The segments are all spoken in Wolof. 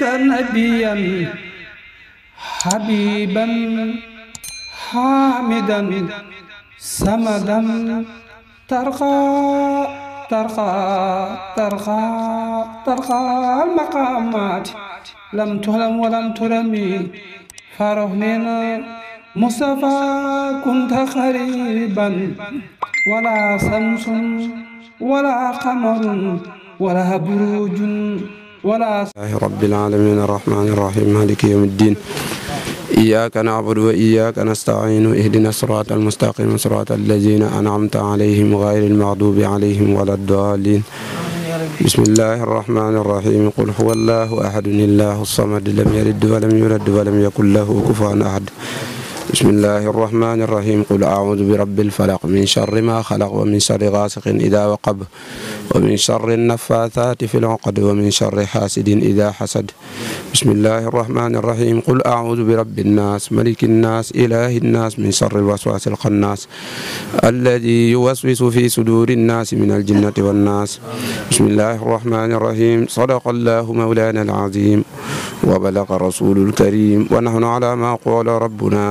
نبيا حبيبا حامدا سمدا ترقى ترقى ترقى ترقى المقامات لم تهلم ولم ترمي فرهننا مصطفى كنت قريبا ولا شمس ولا قمر ولا بروج ولا الله رب العالمين الرحمن الرحيم مالك يوم الدين إياك نعبد وإياك نستعين اهدنا الصراط المستقيم صراط الذين أنعمت عليهم غير المغضوب عليهم ولا الضالين بسم الله الرحمن الرحيم قل هو الله أحد الله الصمد لم يلد ولم يولد ولم يكن له كفوا أحد بسم الله الرحمن الرحيم قل أعوذ برب الفلق من شر ما خلق ومن شر غاسق إذا وقب ومن شر النفاثات في العقد ومن شر حاسد إذا حسد بسم الله الرحمن الرحيم قل أعوذ برب الناس ملك الناس إله الناس من شر الوسواس الخناس الذي يوسوس في صدور الناس من الجنة والناس بسم الله الرحمن الرحيم صدق الله مولانا العظيم وبلغ رسول الكريم ونحن على ما قال ربنا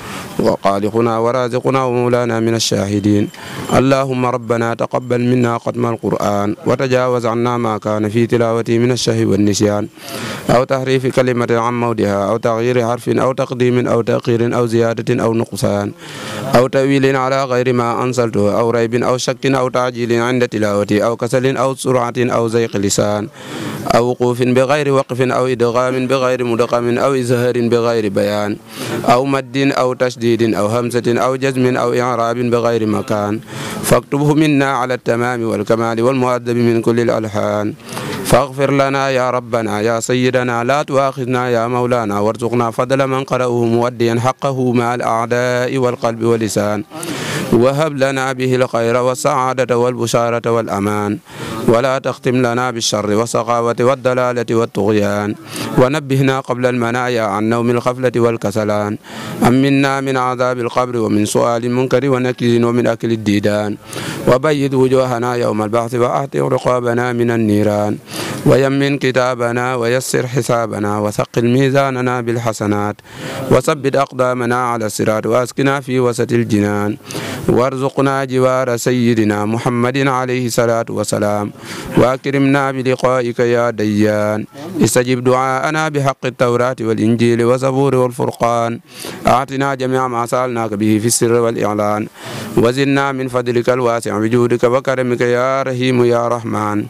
وخالقنا ورازقنا ومولانا من الشاهدين اللهم ربنا تقبل منا ختم القرآن وتجاوز عنا ما كان في تلاوته من الشهو والنسيان أو تحريف كلمة عن موضعها أو تغيير حرف أو تقديم أو تأخير أو زيادة أو نقصان أو تأويل على غير ما أنزلته أو ريب أو شك أو تعجيل عند تلاوته أو كسل أو سرعة أو زيق لسان أو وقوف بغير وقف أو إدغام بغير مدغم أو إزهار بغير بيان أو مد أو تشديد أو همزة أو جزم أو إعراب بغير مكان فاكتبه منا على التمام والكمال والمؤدب من كل الألحان فاغفر لنا يا ربنا يا سيدنا لا تؤاخذنا يا مولانا وارزقنا فضل من قرأه موديا حقه مع الأعداء والقلب واللسان وهب لنا به الخير والسعادة والبشارة والأمان ولا تختم لنا بالشر والسخاوة والضلالة والطغيان ونبهنا قبل المنايا عن نوم الغفلة والكسلان أمنا من عذاب القبر ومن سؤال المنكر ونكير ومن أكل الديدان وبيض وجوهنا يوم البعث وأعتق رقابنا من النيران ويمن كتابنا ويسر حسابنا وثقل ميزاننا بالحسنات وثبت أقدامنا على الصراط وأسكنا في وسط الجنان وارزقنا جوار سيدنا محمد عليه الصلاة والسلام وأكرمنا بلقائك يا ديان استجب دعاءنا بحق التوراة والإنجيل والزبور والفرقان أعطنا جميع ما سألناك به في السر والإعلان وزدنا من فضلك الواسع بجودك وكرمك يا رحيم يا رحمن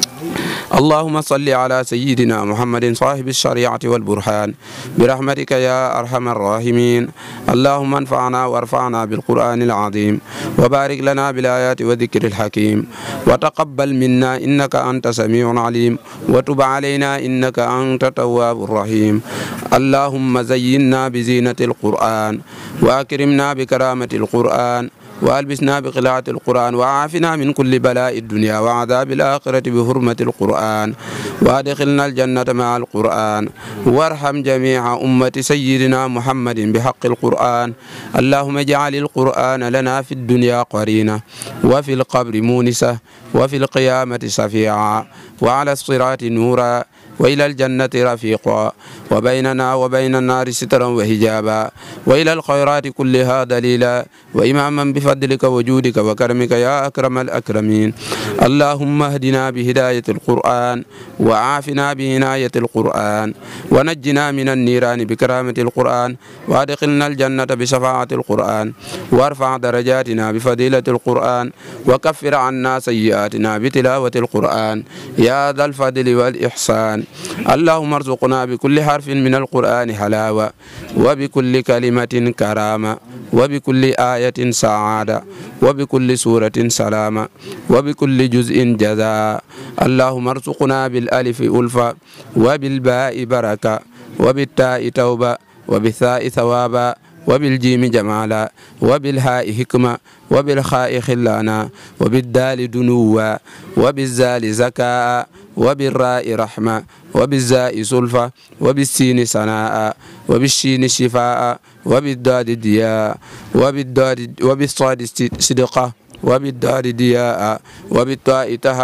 اللهم صل على سيدنا محمد صاحب الشريعة والبرهان برحمتك يا أرحم الراحمين اللهم انفعنا وارفعنا بالقرآن العظيم وبارك لنا بالآيات والذكر الحكيم وتقبل منا إنك أنت سميع عليم وتب علينا إنك أنت تواب الرحيم اللهم زينا بزينة القرآن وأكرمنا بكرامة القرآن وألبسنا بقلاعة القرآن وعافنا من كل بلاء الدنيا وعذاب الآخرة بحرمة القرآن وادخلنا الجنة مع القرآن وارحم جميع أمة سيدنا محمد بحق القرآن اللهم اجعل القرآن لنا في الدنيا قرينة وفي القبر مونسة وفي القيامة شفيعا وعلى الصراط نورا وإلى الجنة رفيقا وبيننا وبين النار سترا وحجابا وإلى الخيرات كلها دليلا وإماما بفضلك وجودك وكرمك يا أكرم الأكرمين اللهم اهدنا بهداية القرآن وعافنا بعناية القرآن ونجنا من النيران بكرامة القرآن وادخلنا الجنة بشفاعة القرآن وارفع درجاتنا بفضيلة القرآن وكفر عنا سيئاتنا بتلاوة القرآن يا ذا الفضل والإحسان اللهم ارزقنا بكل حرف من القرآن حلاوة وبكل كلمة كرامة وبكل آية سعادة وبكل سورة سلامة وبكل جزء جزاء اللهم ارزقنا بالألف ألفة وبالباء بركة وبالتاء توبة وبالثاء ثوابا وبالجيم جمالا وبالهاء حكمة وبالخاء خلانا وبالدال دنوا وبالزال زكاء وبالراء رحمة وبالزاء سلفة وبالسين سناء وبالشين شفاء وبالداد دياء وبالداد وبالصاد صدقة وبالدار دياء وبالطاء تهر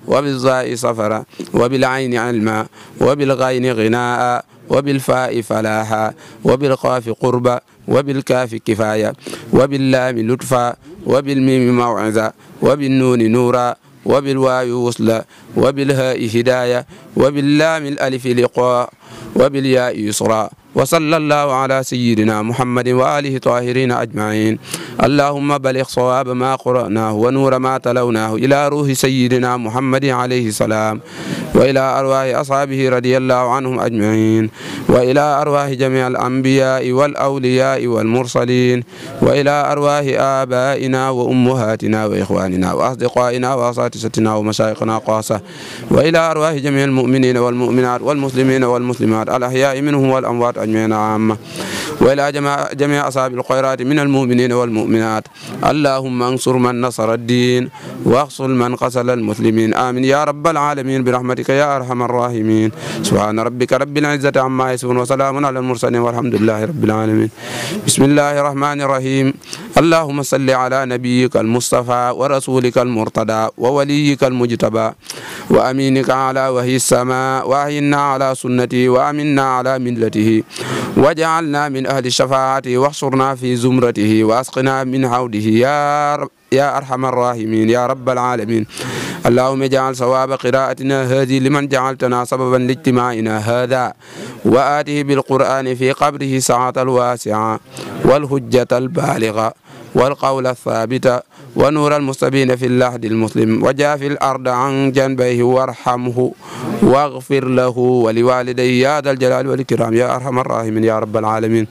وبالظاء صفرا وبالعين علما وبالغين غناء وبالفاء فلاحا وبالقاف قربا وبالكاف كفاية وباللام لطفا وبالميم موعظة وبالنون نورا وبالواو وصلا وبالهاء هداية وباللام الألف لقاء وبالياء يسرا وصلى الله على سيدنا محمد وآله طاهرين أجمعين اللهم بلغ صواب ما قرأناه ونور ما تلوناه إلى روح سيدنا محمد عليه السلام وإلى أرواح أصحابه رضي الله عنهم أجمعين وإلى أرواح جميع الأنبياء والأولياء والمرسلين وإلى أرواح آبائنا وأمهاتنا وإخواننا وأصدقائنا وأساتذتنا ومشايخنا قاصة وإلى أرواح جميع المؤمنين والمؤمنات والمسلمين والمسلمات الأحياء منهم والأموات أجمعين عامة وإلى جميع, جميع أصحاب الخيرات من المؤمنين والمؤمنات اللهم انصر من نصر الدين واخصل من قتل المسلمين آمين يا رب العالمين برحمتك يا أرحم الراحمين سبحان ربك رب العزة عما يصفون وسلام على المرسلين والحمد لله رب العالمين بسم الله الرحمن الرحيم اللهم صل على نبيك المصطفى ورسولك المرتضى ووليك المجتبى وأمينك على وهي السماء وأهينا على سنته وأمنا على ملته وجعلنا من أهل الشفاعة واحشرنا في زمرته وأسقنا من حوضه يا رب يا أرحم الراحمين يا رب العالمين اللهم اجعل صواب قراءتنا هذه لمن جعلتنا سببا لاجتماعنا هذا وآته بالقرآن في قبره ساعة الواسعة والهجة البالغة والقول الثابت ونور المستبين في اللحد المسلم وجاف الأرض عن جنبيه وارحمه واغفر له ولوالديه يا ذا الجلال والإكرام يا أرحم الراحمين يا رب العالمين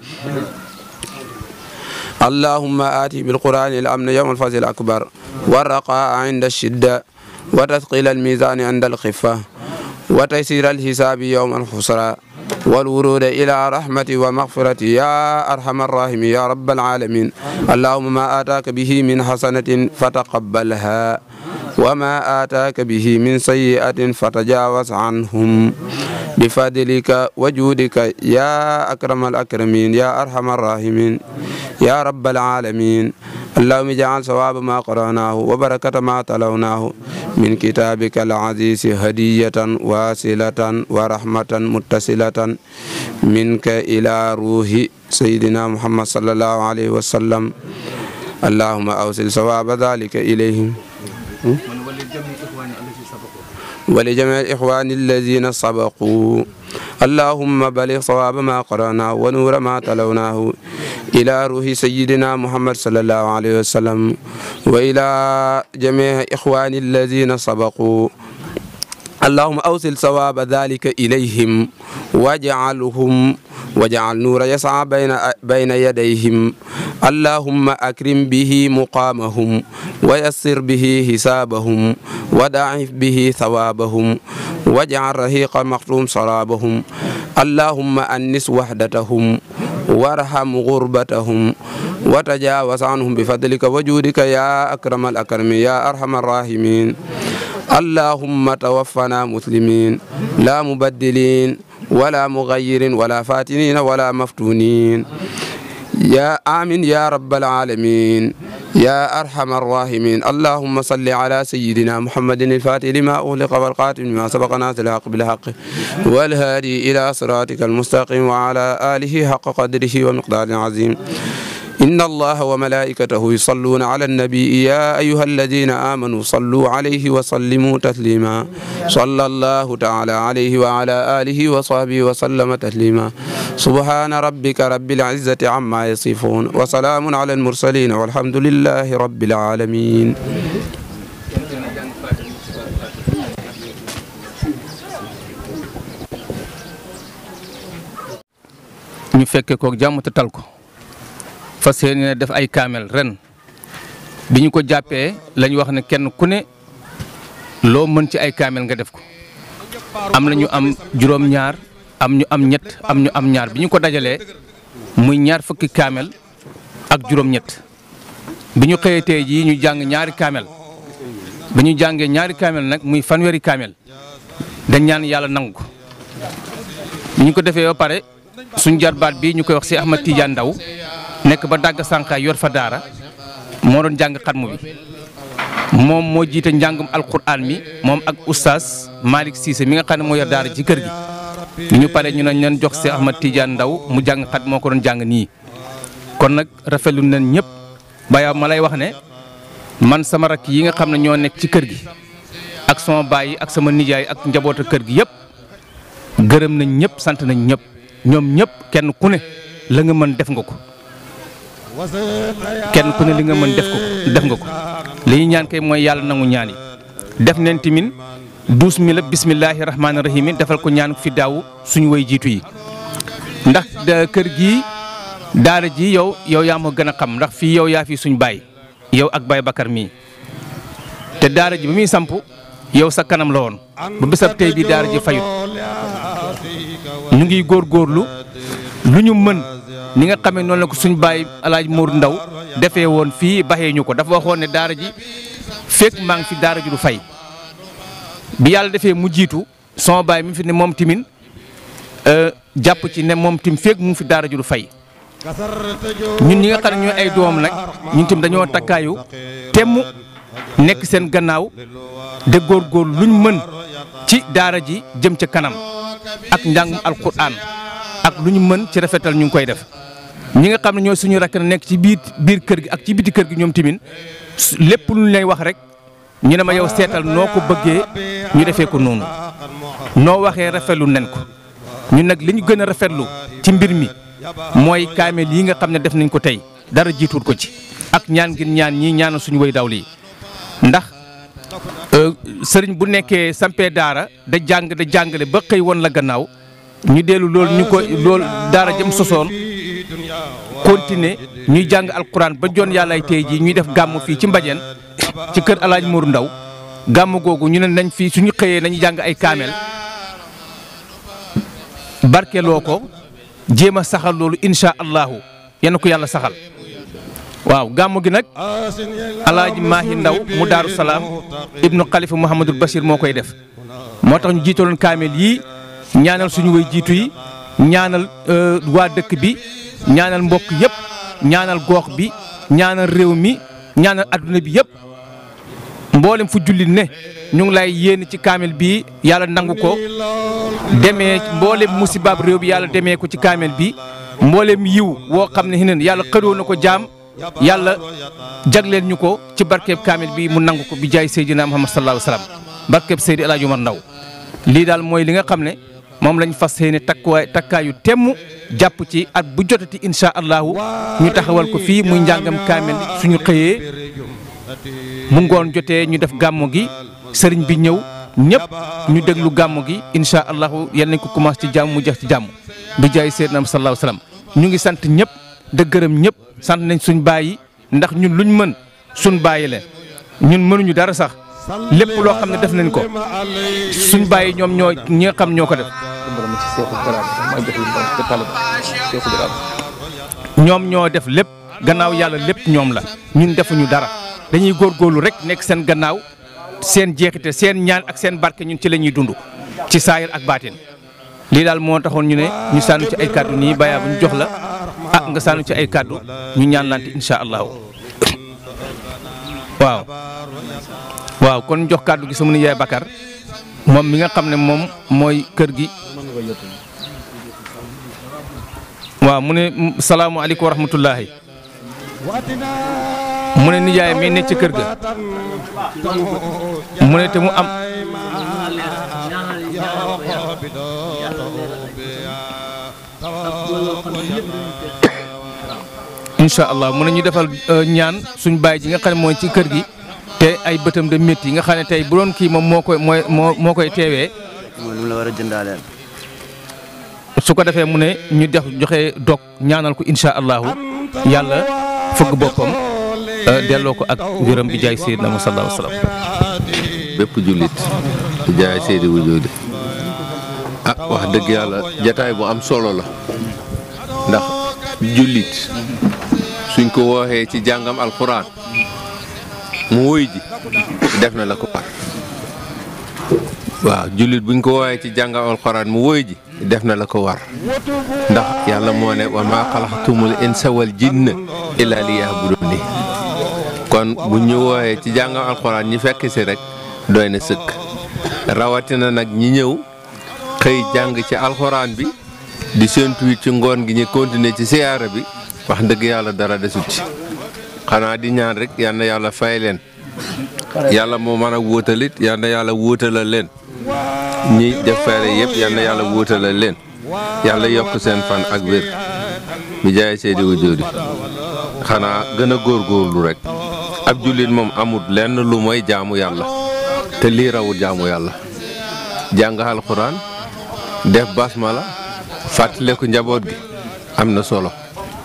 اللهم آتي بالقرآن الأمن يوم الفصل الأكبر والرقاء عند الشدة وتثقيل الميزان عند الخفة وتيسير الحساب يوم الخسرى والورود إلى رحمة ومغفرة يا أرحم الراحمين يا رب العالمين اللهم ما آتاك به من حسنة فتقبلها وما آتاك به من سيئة فتجاوز عنهم بفضلك وجودك يا أكرم الأكرمين يا أرحم الراحمين يا رب العالمين اللهم اجعل ثواب ما قرأناه وبركة ما تلوناه من كتابك العزيز هدية واصلة ورحمة متصلة منك إلى روح سيدنا محمد صلى الله عليه وسلم اللهم أوصل ثواب ذلك إليهم ولجميع الإخوان الذين سبقوا اللهم بلغ صواب ما قرأناه ونور ما تلوناه إلى روح سيدنا محمد صلى الله عليه وسلم وإلى جميع إخوان الذين سبقوا اللهم أوصل ثواب ذلك إليهم واجعلهم واجعل نور يسعى بين بين يديهم اللهم أكرم به مقامهم ويسر به حسابهم وضاعف به ثوابهم واجعل رهيق مختوم سرابهم اللهم أنس وحدتهم وارحم غربتهم وتجاوز عنهم بفضلك وجودك يا أكرم الأكرمين يا أرحم الراحمين اللهم توفنا مسلمين لا مبدلين ولا مغير ولا فاتنين ولا مفتونين يا آمين يا رب العالمين يا أرحم الراحمين اللهم صل على سيدنا محمد الفاتح لما أغلق والقاتل لما سبق ناصر الحق بالحق والهادي إلى صراطك المستقيم وعلى آله حق قدره ومقدار عظيم إن الله وملائكته يصلون على النبي يا أيها الذين آمنوا صلوا عليه وسلموا تسليما صلى الله تعالى عليه وعلى آله وصحبه وسلم تسليما سبحان ربك رب العزة عما يصفون وسلام على المرسلين والحمد لله رب العالمين ñu fekke kook jàmm te tal ko fas yéene def ay kaamel ren bi ñu ko jàppee lañ wax ne kenn ku ne loo mën ci ay kaamel nga def ko am na ñu am juróom-ñaar am ñu am ñett am ñu am ñaar bi ñu ko dajalee muy ñaar fukki kaamel ak juróom-ñett bi ñu xëyee tey jii ñu jàng ñaari kaamel bi ñu jàngee ñaari kaamel nag muy fanweeri kaamel dañ ñaan yàlla nangu ko bi ñu ko defee ba pare suñ jarbaat bi ñu koy wax si Ahmad Tidiane Ndaw nekk ba dàgg sànqaay yor fa daara moo doon jàng xatmu bi moom moo jiite njàngum alquran mi moom ak oustaz Malick Cissé mi nga xam ne moo yor daara ci kër gi ñu pare ñu ne leen jox si Ahmad Tidiane Ndaw mu jàng xat moo ko doon jàng nii kon nag rafetlu nañ ñëpp baya ma lay wax ne man sama rakk yi nga xam ne ñoo nekk ci kër gi ak sama baay ak sama nijaay ak njaboota kër gi yëpp gërëm nañ ñëpp sant nañ ñëpp ñoom ñëpp kenn ku ne la nga mën def nga ko kenn ku ne li nga mën def ko def nga ko li ñu ñaan kay mooy yàlla nangu ñaan yi def nañ timin douze mille bismillahi rahmaani rahim yi defal ko ñaan fi daaw suñu way jiitu yi ndax kër gii daara ji yow yow yaa ma gën a xam ndax fii yow yaa fi suñ baay yow ak baay Bakar mii te daara ji ba muy samp yow sa kanam la woon ba bisab tey bi daara ji fayut ñu ngi góorgóorlu lu ñu mën ni nga xamee noonu la ko suñ baay alaaj Mour Ndaw defee woon fii baxee ñu ko dafa waxoon ne daara ji fekk maa ngi fi daara ji du fay bi yàlla defee mu jiitu sama baay mi fi ne moom timin jàpp ci ne moom tim fekk mu fi daara ji du fay ñun ñi nga xam ne ñooy ay doom nag ñun tim dañoo takkaayu temm nekk seen gannaaw de góorgóor luñ mën ci daara ji jëm ca kanam ak njàngum alquran ak lu ñu mën ci rafetal ñu ngi koy def ñi nga xam ne ñooy suñu rakk nekk ci biir biir kër gi ak ci biti kër gi ñoom timin lépp lu ñu lay wax rek ñu ne ma yow seetal noo ko bëggee ñu defee ko noonu noo waxee rafetlu nen ko ñun nag li ñu gën a rafetlu ci mbir mi mooy kaamel yi nga xam ne def nañ ko tey dara jiituut ko ci ak ñaan ngir ñaan ñii ñaanal suñu way daw lii ndax sëriñ bu nekkee sampee daara da jàng da jàngale ba xëy woon la gannaaw ñu dellu loolu ñu ko loolu daara jëm sosoon continuer ñuy jàng alquran ba jon yàllaay tey jii ñuy def gàmm fii ci mbajeen ci kër alaaj Mour Ndaw gàmm googu ñu ne nañ fii suñu xëyee nañu jàng ay kaamel barkeloo ko jéem a saxal loolu insha allahu yenn ko yàlla saxal waaw gàmm gi nag alaaji maahi ndaw mu daaru salaam ibnu xalifa mouhamadul bachir moo koy def moo tax ñu jiitaloon kaamel yii ñaanal suñu way jiitu yi ñaanal waa dëkk bi ñaanal mbokk yëpp ñaanal goox bi ñaanal réew mi ñaanal adduna bi yëpp mboolem fu jullit ne ñu ngi lay yéen ci kaamel bi yàlla nangu ko demee mboolem musibaab réew bi yàlla demee ko ci kaamel bi mboolem yiw woo xam ne xineen yàlla xëdoo na ko jaam yàlla jagleel ñu ko ci barkeeb kaamel bi mu nangu ko bi jaay Seydina Muhammad sallallahu alayhi wa sallam barkeeb Seydi El Hadj Omar Ndaw lii daal mooy li nga xam ne moom lañ fas yéene takkuwaay takkaayu temm jàpp ci at bu jotati insha allahu ñu taxawal ko fii muy njàngam kaamel suñu xëyee mu ngoon jotee ñu def gàmmu gi sëriñ bi ñëw ñëpp ñu déglu gàmmu gi insha allahu yal nañ ko commencé ci jàmm mu jeex ci jàmm bi jaay Seydina Muhammad sallallahu alayhi wa sallam ñu ngi sant ñëpp de gërëm ñëpp sant nañ suñ bàyyi ndax ñun luñ mën suñ bàyyi leen ñun mënuñu dara sax lépp loo xam ne def nañ ko suñ bàyyi ñoom ñoo ñi nga xam ñoo ko def ñoom ñoo def lépp gannaaw yàlla lépp ñoom la ñun defuñu dara dañuy góorgóorlu rek nekk seen gannaaw seen jeexite seen ñaan ak seen barke ñun ci la ñuy dund ci saayir ak baatin lii daal moo taxoon ñu ne ñu sànnu ci ay kàddu nii bàyyaa bu ñu jox la ah nga sànnu ci ay kàddu ñu ñaan lante insha allahu waaw waaw kon jox kàddu gi sama nijaay Bakar moom mi nga xam ne moom mooy kër gi waaw mu ne salaamualeykum wa rahmatullahi mu ne nijaay mi ne ci kër ga mu ne te mu am incha allah mu ne ñu defal ñaan suñ baay ji nga xam ne mooy ci kër gi te ay bëtam de métti yi nga xam ne tey bu doon kii moom moo koy mooy moo moo koy teewee. mooy lu la war a jëndaaleel. su ko defee mu ne ñu def joxe dog ñaanal ko incha allahu yàlla fëgg boppam delloo ko ak wéram bi jaay Seydina Muhammad sallallahu alayhi wa sallam. bépp jullit di jaay Seydi Wujuudi ah wax dëgg yàlla jataay bu am solo la ndax jullit suñ ko wooxee ci jàngam alxuraan mu woy ji def na la ko war waaw jullit buñ ko wooxee ci jàngam alxuraan mu woy ji def na la ko war ndax yàlla moo ne wa maa xalaxtumul insa wal jinna illa li yahbuduni kon kon bu ñu wooyee ci jàngam alxuraan ñi fekk si rek doy na sëkk rawatina nag ñi ñëw xëy jàng ci alxuraan bi di séentu it ci ngoon gi ñu continuer ci siyaara bi wax dëgg yàlla dara desut ci xanaa di ñaan rek yal na yàlla fay leen yàlla moo mën a wóotalit yal na yàlla wóotalal leen ñi def fayre yëpp yal na yàlla wóotalal leen yàlla yokk seen fan ak wér bi jaay seedi wu jóodi xanaa gën a góorgóorlu rek ab jullit moom amul lenn lu mooy jaamu yàlla te lii rawul jaamu yàlla jàng alxuraan def basmala fàttaleku njaboot gi am na solo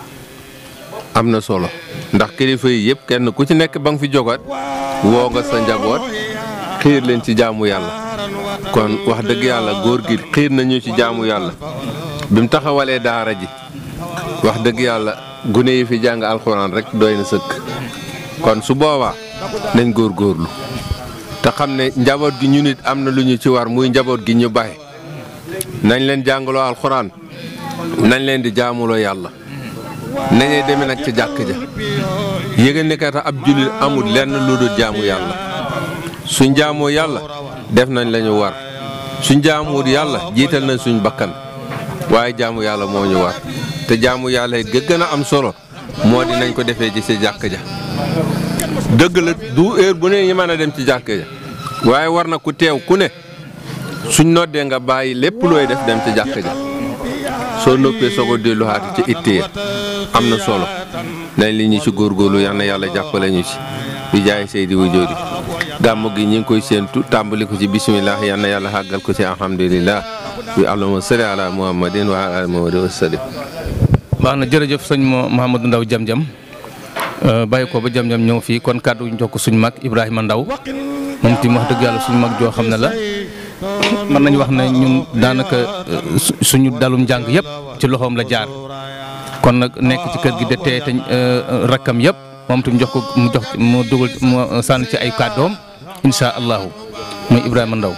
am na solo ndax kilifa yi yëpp kenn ku ci nekk ba nga fi jogaat woo nga sa njaboot xiir leen ci jaamu yàlla kon wax dëgg yàlla góor gi xiir nañu ci jaamu yàlla bi mu taxawalee daara ji wax dëgg yàlla gune yi fi jàng alxuraan rek doy na sëkk kon su boobaa nañ góor góorlu te xam ne njaboot gi ñu nit am na lu ñu ci war muy njaboot gi ñu bàyyi nañ leen jàngaloo alxuraan nañ leen di jaamuloo yàlla nañuy demee nag ca jàkk ja yëgal ne kat ab jullit amul lenn lu dul jaamu yàlla suñ jaamoo yàlla def nañ la ñu war suñ jaamuwut yàlla jiital nañ suñ bakkan waaye jaamu yàlla moo ñu war te jaamu yàlla yi gën a am solo moo di nañ ko defee ci sa jàkk ja dëgg la du heure bu ne ñu mën a dem ci jàkk ja waaye war na ku teew ku ne suñ noddee nga bàyyi lépp looy def dem ci jàkk ja soo noppee soo ko delluwaat ci ittee am na solo nañ li ñu ci góorgóorlu yal na yàlla jàppale ñu ci bi jaay Seydi wu jóodi gàmmu gi ñu ngi koy séentu tàmbali ko ci bisimilah yal na yàlla xàggal ko ci alhamdulilah bi allahumma salli ala muhammadin wa ala muhammadin wa sallim baax na jërëjëf sëñ Mouhamadou Ndaw Jam Jam bàyyi ko ba Jam Jam ñëw fii kon kàddu ñu jox ko suñu mag Ibrahima Ndaw moom tim wax dëgg yàlla suñu mag joo xam ne la mën nañu wax ne ñun daanaka suñu dalum njàng yëpp ci loxoom la jaar kon nag nekk ci kër gi de tey te rakkam yëpp moom tam jox ko mu jox mu dugal mu sànni ci ay kàddoom insha allahu muy Ibrahima Ndaw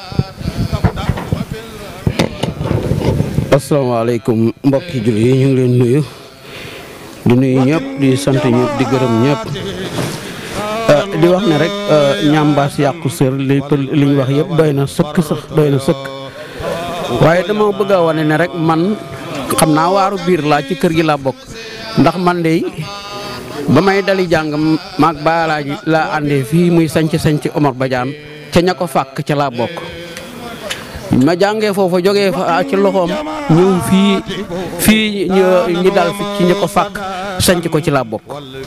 asalaamaaleykum mbokki jullit yi ñu ngi leen nuyu di nuyu ñëpp di sant ñëpp di gërëm ñëpp di wax ne rek ñambaas yàqu sër li li ñu wax yëpp doy na sëkk sax doy na sëkk waaye dama bëgg a wane ne rek man xam naa waaru biir laa ci kër gi laa bokk ndax man de ba may dali jàng maag baalaaji laa àndee fii muy sanc sanc Omar Badiane ca ña ko fàkk ca laa bokk ma jàngee foofa jógee fa ci loxoom ñëw fii fii ñi dal fi ci ñi ko fàkk sanc ko ci laa bokk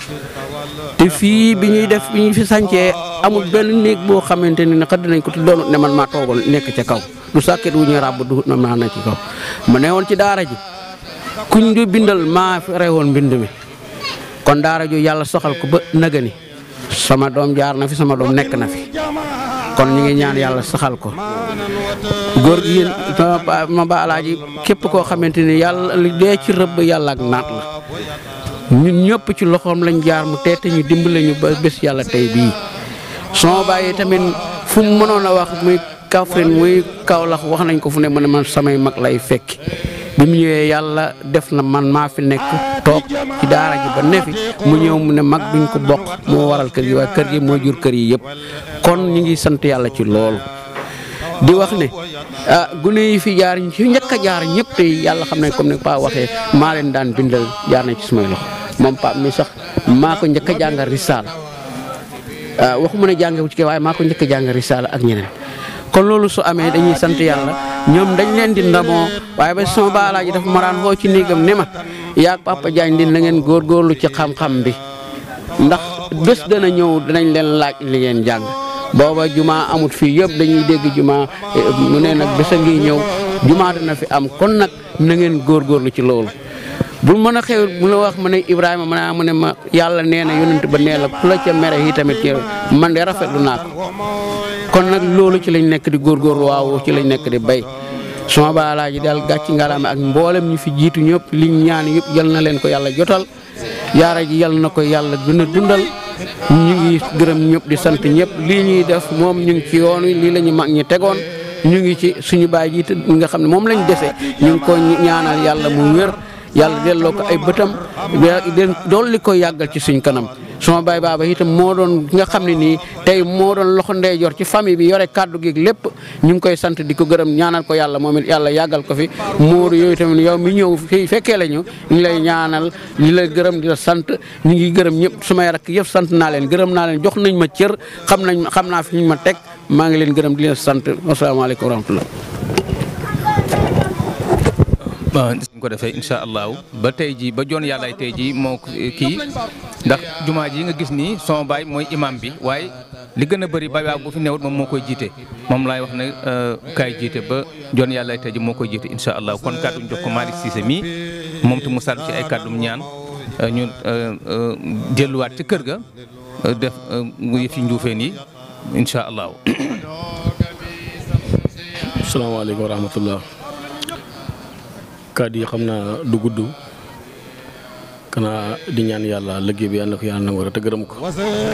te fii bi ñuy def bi ñu fi sancee amul benn néeg boo xamante ni xëdd nañ ko te doonut ne man maa toogoon nekk ca kaw du sàkket wu ñuy ràbb du na maa na ci kaw ma ne woon ci daara ji kuñ du bindal maa fere woon mbind mi kon daara ju yàlla soxal ko ba nëgëni sama doom jaar na fi sama doom nekk na fi kon ñu ngi ñaan yàlla saxal ko góor gi yéen ma ba alaaji képp koo xamante ni yàlla li dee ci rëbb yàlla ak naat la ñun ñëpp ci loxoom lañ jaar mu teete ñu dimbale ñu ba bés yàlla tey bii soo bàyyi tamit fu mu mënoon a wax muy Kaffrine muy Kaolack wax nañ ko fu ne mu ne man samay mag lay fekki bi mu ñëwee yàlla def na man maa fi nekk toog ci daara ji ba ne fi mu ñëw mu ne mag duñ ko bokk moo waral kër gi waaye kër gi moo jur kër yi yëpp kon ñu ngi sant yàlla ci loolu di wax ne ah gune yi fi jaar ci njëkk a jaar ñëpp te yàlla xam ne comme ne Pa waxee maa leen daan bindal jaar nañ ci sumay loxo moom Pa mi sax maa ko njëkk a jàngal risaala waxuma ne jàngewu ci kii waaye maa ko njëkk a jàngal risaala ak ñeneen kon loolu su amee dañuy sant yàlla ñoom dañ leen di ndamoo waaye ba sama baalaa ji dafa ma daan woo ci néegam ne ma yaag Papa Diagne din na ngeen góorgóorlu ci xam-xam bi ndax bés dana ñëw danañ leen laaj li ngeen jàng booba juma amut fii yëpp dañuy dégg juma mu ne nag bés a ngi ñëw juma dana fi am kon nag na ngeen góorgóorlu ci loolu bu mën a xew bu la wax ma ne Ibrahima ma ne mu ne ma yàlla nee na yonent ba nee la ku la ca mere yi tamit man de rafetlu naa ko kon nag loolu ci lañ nekk di góorgóorlu waaw ci lañ nekk di bay sama baalaa ji daal gàcc ngalaama ak mboolem ñu fi jiitu ñëpp liñ ñaan yëpp yal na leen ko yàlla jotal yaara ji yal na ko yàlla gën a dundal ñu ngi gërëm ñëpp di sant ñëpp lii ñuy def moom ñu ngi ci yoon wi lii la ñu mag ñi tegoon ñu ngi ci suñu baay ji nga xam ne moom lañ dese ñu ngi ko ñaanal yàlla mu wér yàlla delloo ko ay bëtam dool li ko yàggal ci suñ kanam sama baay baaba itam moo doon nga xam ne nii tey moo doon loxo ndeyjoor ci famille bi yore kàddu gi lépp ñu ngi koy sant di ko gërëm ñaanal ko yàlla moom it yàlla yàggal ko fi Moodu yooyu tamit yow mi ñëw fii fekkee la ñu ñu ngi lay ñaanal di la gërëm di la sant ñu ngi gërëm ñëpp sumay rakk yëpp sant naa leen gërëm naa leen jox nañ ma cër xam nañ xam naa fi ñu ma teg maa ngi leen gërëm di leen sant asalaamaaleykum wa rahmatullah waaw ñu ko defee incha allahu ba tey jii ba joon yàllaay tey jii moo kii ndax jumaa ji nga gis nii sama baay mooy imam bi waaye li gën a bëri baay waaw bu fi newut moom moo koy jiite moom laay wax ne kaay jiite ba joon yàllaay tey jii moo koy jiite incha allah kon kàddu ñu jox ko Malick Cissé mii moom te mu sàll ci ay kàddum ñaan ñu delluwaat ci kër ga def yëf yi njuufeen yi incha allahu. salaamaaleykum wa rahmatullah kàddu yi xam naa du gudd kanaa di ñaan yàlla liggéey bi yàlla na ko yàlla nangu te gërëm ko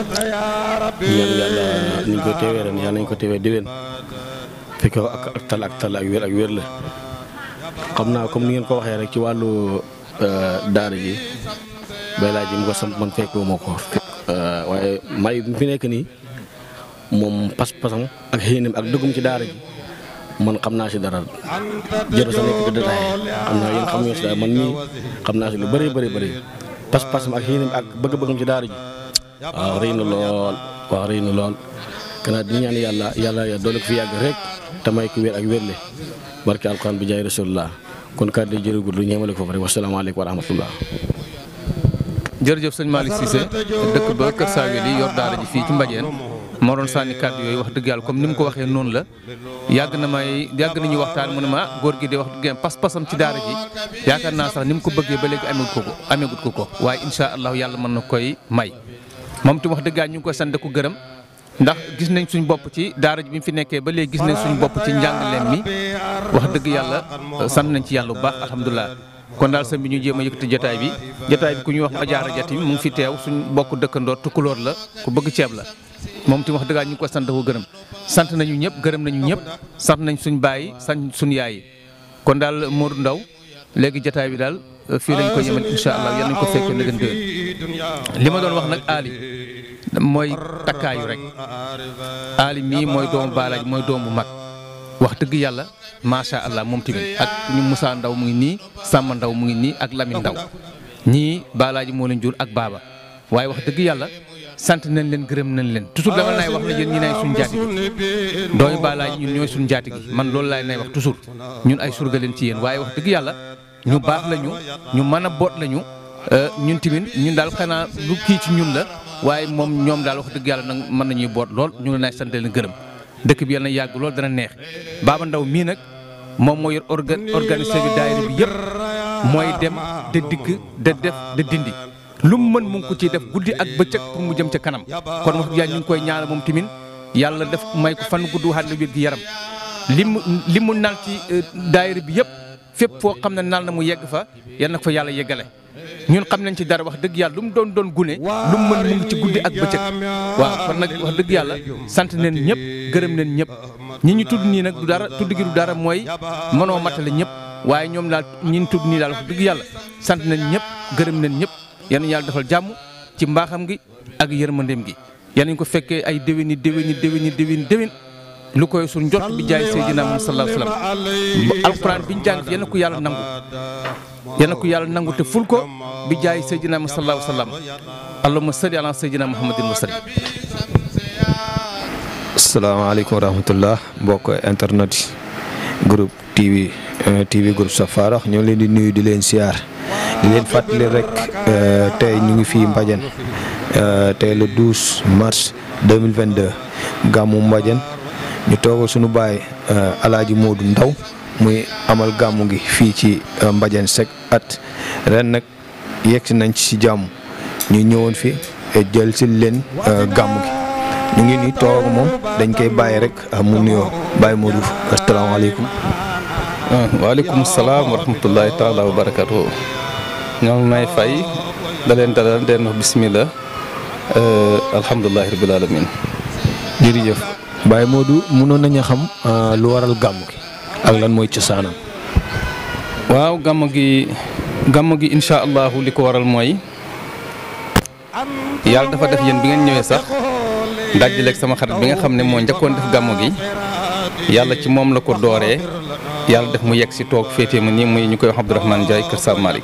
di ñaan yàlla ni ñu ko teewee ren yàlla nañu ko teewee déwén fekk ko ak ak tal ak tal ak wér ak wér la xam naa comme ni ngeen ko waxee rek ci wàllu daara ji bay laa ji mu ko samp man fekkoo ma ko waaye may bi fi nekk nii moom pas-pasam ak xéenam ak dëggum ci daara ji man xam naa si dara jërë sa nekk di détaillé xam naa yéen xam ngeen si dara man mii xam naa si lu bëri bëri bëri pas-pasam ak yéenam ak bëgg-bëggam ci daara ji waaw rëy na lool waaw rëy na lool kanaa di ñaan yàlla yàlla ya doole ko fi yàgg rek te may ko wér ak wérle barke alquran bi jaay rasulullah kon kàddu yi jërëgul lu ñeemale ko fa rek wasalaamaaleykum wa rahmatullah jërëjëf sëñ Malick Cissé dëkk ba Kër Saawel yi yor daara ji fii ci Mbadiène moo doon sànni kàddu yooyu wax dëgg yàlla comme ni mu ko waxee noonu la yàgg na may yàgg nañu waxtaan mu ne ma góor gi de wax dëgg yàlla pas-pasam ci daara ji yaakaar naa sax ni mu ko bëggee ba léegi amegut ko ko amegut ko ko waaye incha allah yàlla mën na koy may moom tam wax dëgg yàlla ñu ngi koy sant ko gërëm ndax gis nañ suñ bopp ci daara ji bi mu fi nekkee ba léegi gis nañ suñ bopp ci njàngaleem mi wax dëgg yàlla sant nañ ci yàlla bu baax alhamdulilah kon daal sëñ bi ñu jéem a yëkkati jotaay bi jotaay bi ku ñuy wax ajaara jati mu ngi fi teew suñ bokk dëkkandoor tukkulóor la ku bëgg ceeb la moom ti wax dëgg ñu ngi ko sant ko gërëm sant nañu ñëpp gërëm nañu ñëpp sant nañ suñ baay sant suñ yaay kon daal Modou Ndaw léegi jotaay bi daal fii lañ ko yemal incha allah yal nañ ko fekkee na gën déwén li ma doon wax nag Ali mooy takkaayu rek Ali mii mooy doomu baalaaj mooy doomu mag wax dëgg yàlla macha allah moom tamit ak ñu Moussa Ndaw mu ngi nii Samba Ndaw mu ngi nii ak Lamine Ndaw ñii baalaaji moo leen jur ak baaba waaye wax dëgg yàlla sant nañ leen gërëm nañ leen toujours dama lay wax ne yéen ñi nay suñ jaati gi doomi baalaaji ñun ñooy suñ jaati gi man loolu laay nay wax toujours ñun ay surga leen ci yéen waaye wax dëgg yàlla ñu baax lañu ñu mën a boot lañu ñun tamit ñun daal xanaa lu kii ci ñun la waaye moom ñoom daal wax dëgg yàlla nag mën nañuy boot lool ñu ngi lay sant leen gërëm dëkk bi yàlla na yàgg lool dana neex Baba Ndaw mii nag moom moo yor organ organisé bi daayira bi yëpp mooy dem de dikk de def de dindi lu mu mën mu ngi ko ciy def guddi ak bëccëg pour mu jëm ca kanam kon wax dëgg yàlla ñu ngi koy ñaanal moom tamit yàlla def may ko fan gudd waxaat la wér gi yaram li mu li mu nal ci daayira bi yëpp fépp foo xam ne nal na mu yegg fa yal na ko fa yàlla yeggale ñun xam nañ ci dara wax dëgg yàlla lu mu doon doon gune lu mu mën mu ngi ci guddi ak bëccëg waaw kon nag wax dëgg yàlla sant neen ñëpp gërëm neen ñëpp ñi ñu tudd nii nag du dara tudd gi du dara mooy mënoo matale ñëpp waaye ñoom daal ñi ñu tudd nii daal wax dëgg yàlla sant neen ñëpp gërëm neen ñëpp yal nañu yàlla defal jàmm ci mbaaxam gi ak yërmandeem gi yal nañu ko fekkee ay déwéni déwéni déwéni déwéni déwén lu koy suñ njot bi jaay Seydina Muhammad sallallahu alayhi wa sallam alquran bi ñu jàng yal na ko yàlla nangu yal na ko yàlla nangu te ful ko bi jaay Seydina Muhammad sallallahu alayhi wa sallam allahumma salli ala Seydina Muhammadin wa sallim asalaamaaleykum wa rahmatullah mbokk internet yi groupe TV TV groupe Safara ñoo leen di nuyu di leen siyaar di leen fàttali rek tey ñu ngi fii Mbadiène tey le 12 mars 2022 gàmmu Mbadiène ñu toogal suñu baay alaaji Modou Ndaw muy amal gàmmu gi fii ci Mbadiène Seck at ren nag yegsi nañ ci si jàmm ñu ñëwoon fi jël si leen gàmmu gi ñu ngi nii toog moom dañ koy bàyyi rek mu nuyoo Baye Modou asalaamaaleykum. waaleykum salaam wa rahmatullahi taala wa barakatuh ñoo ngi may fay da leen dalal den wax bismillah alhamdulilahi rabil alamin jërëjëf Baye Modou mënoon nañu xam lu waral gàmmu gi ak lan mooy cosaanam. waaw gàmm gi gàmm gi incha allahu li ko waral mooy yàlla dafa def yéen bi ngeen ñëwee sax dajaleeg sama xarit bi nga xam ne moo njëkkoon def gàmm gi yàlla ci moom la ko dooree yàlla def mu yegg si toog féetee ma nii muy ñu koy wax Abdourahmane Ndiaye Kër Sall Malick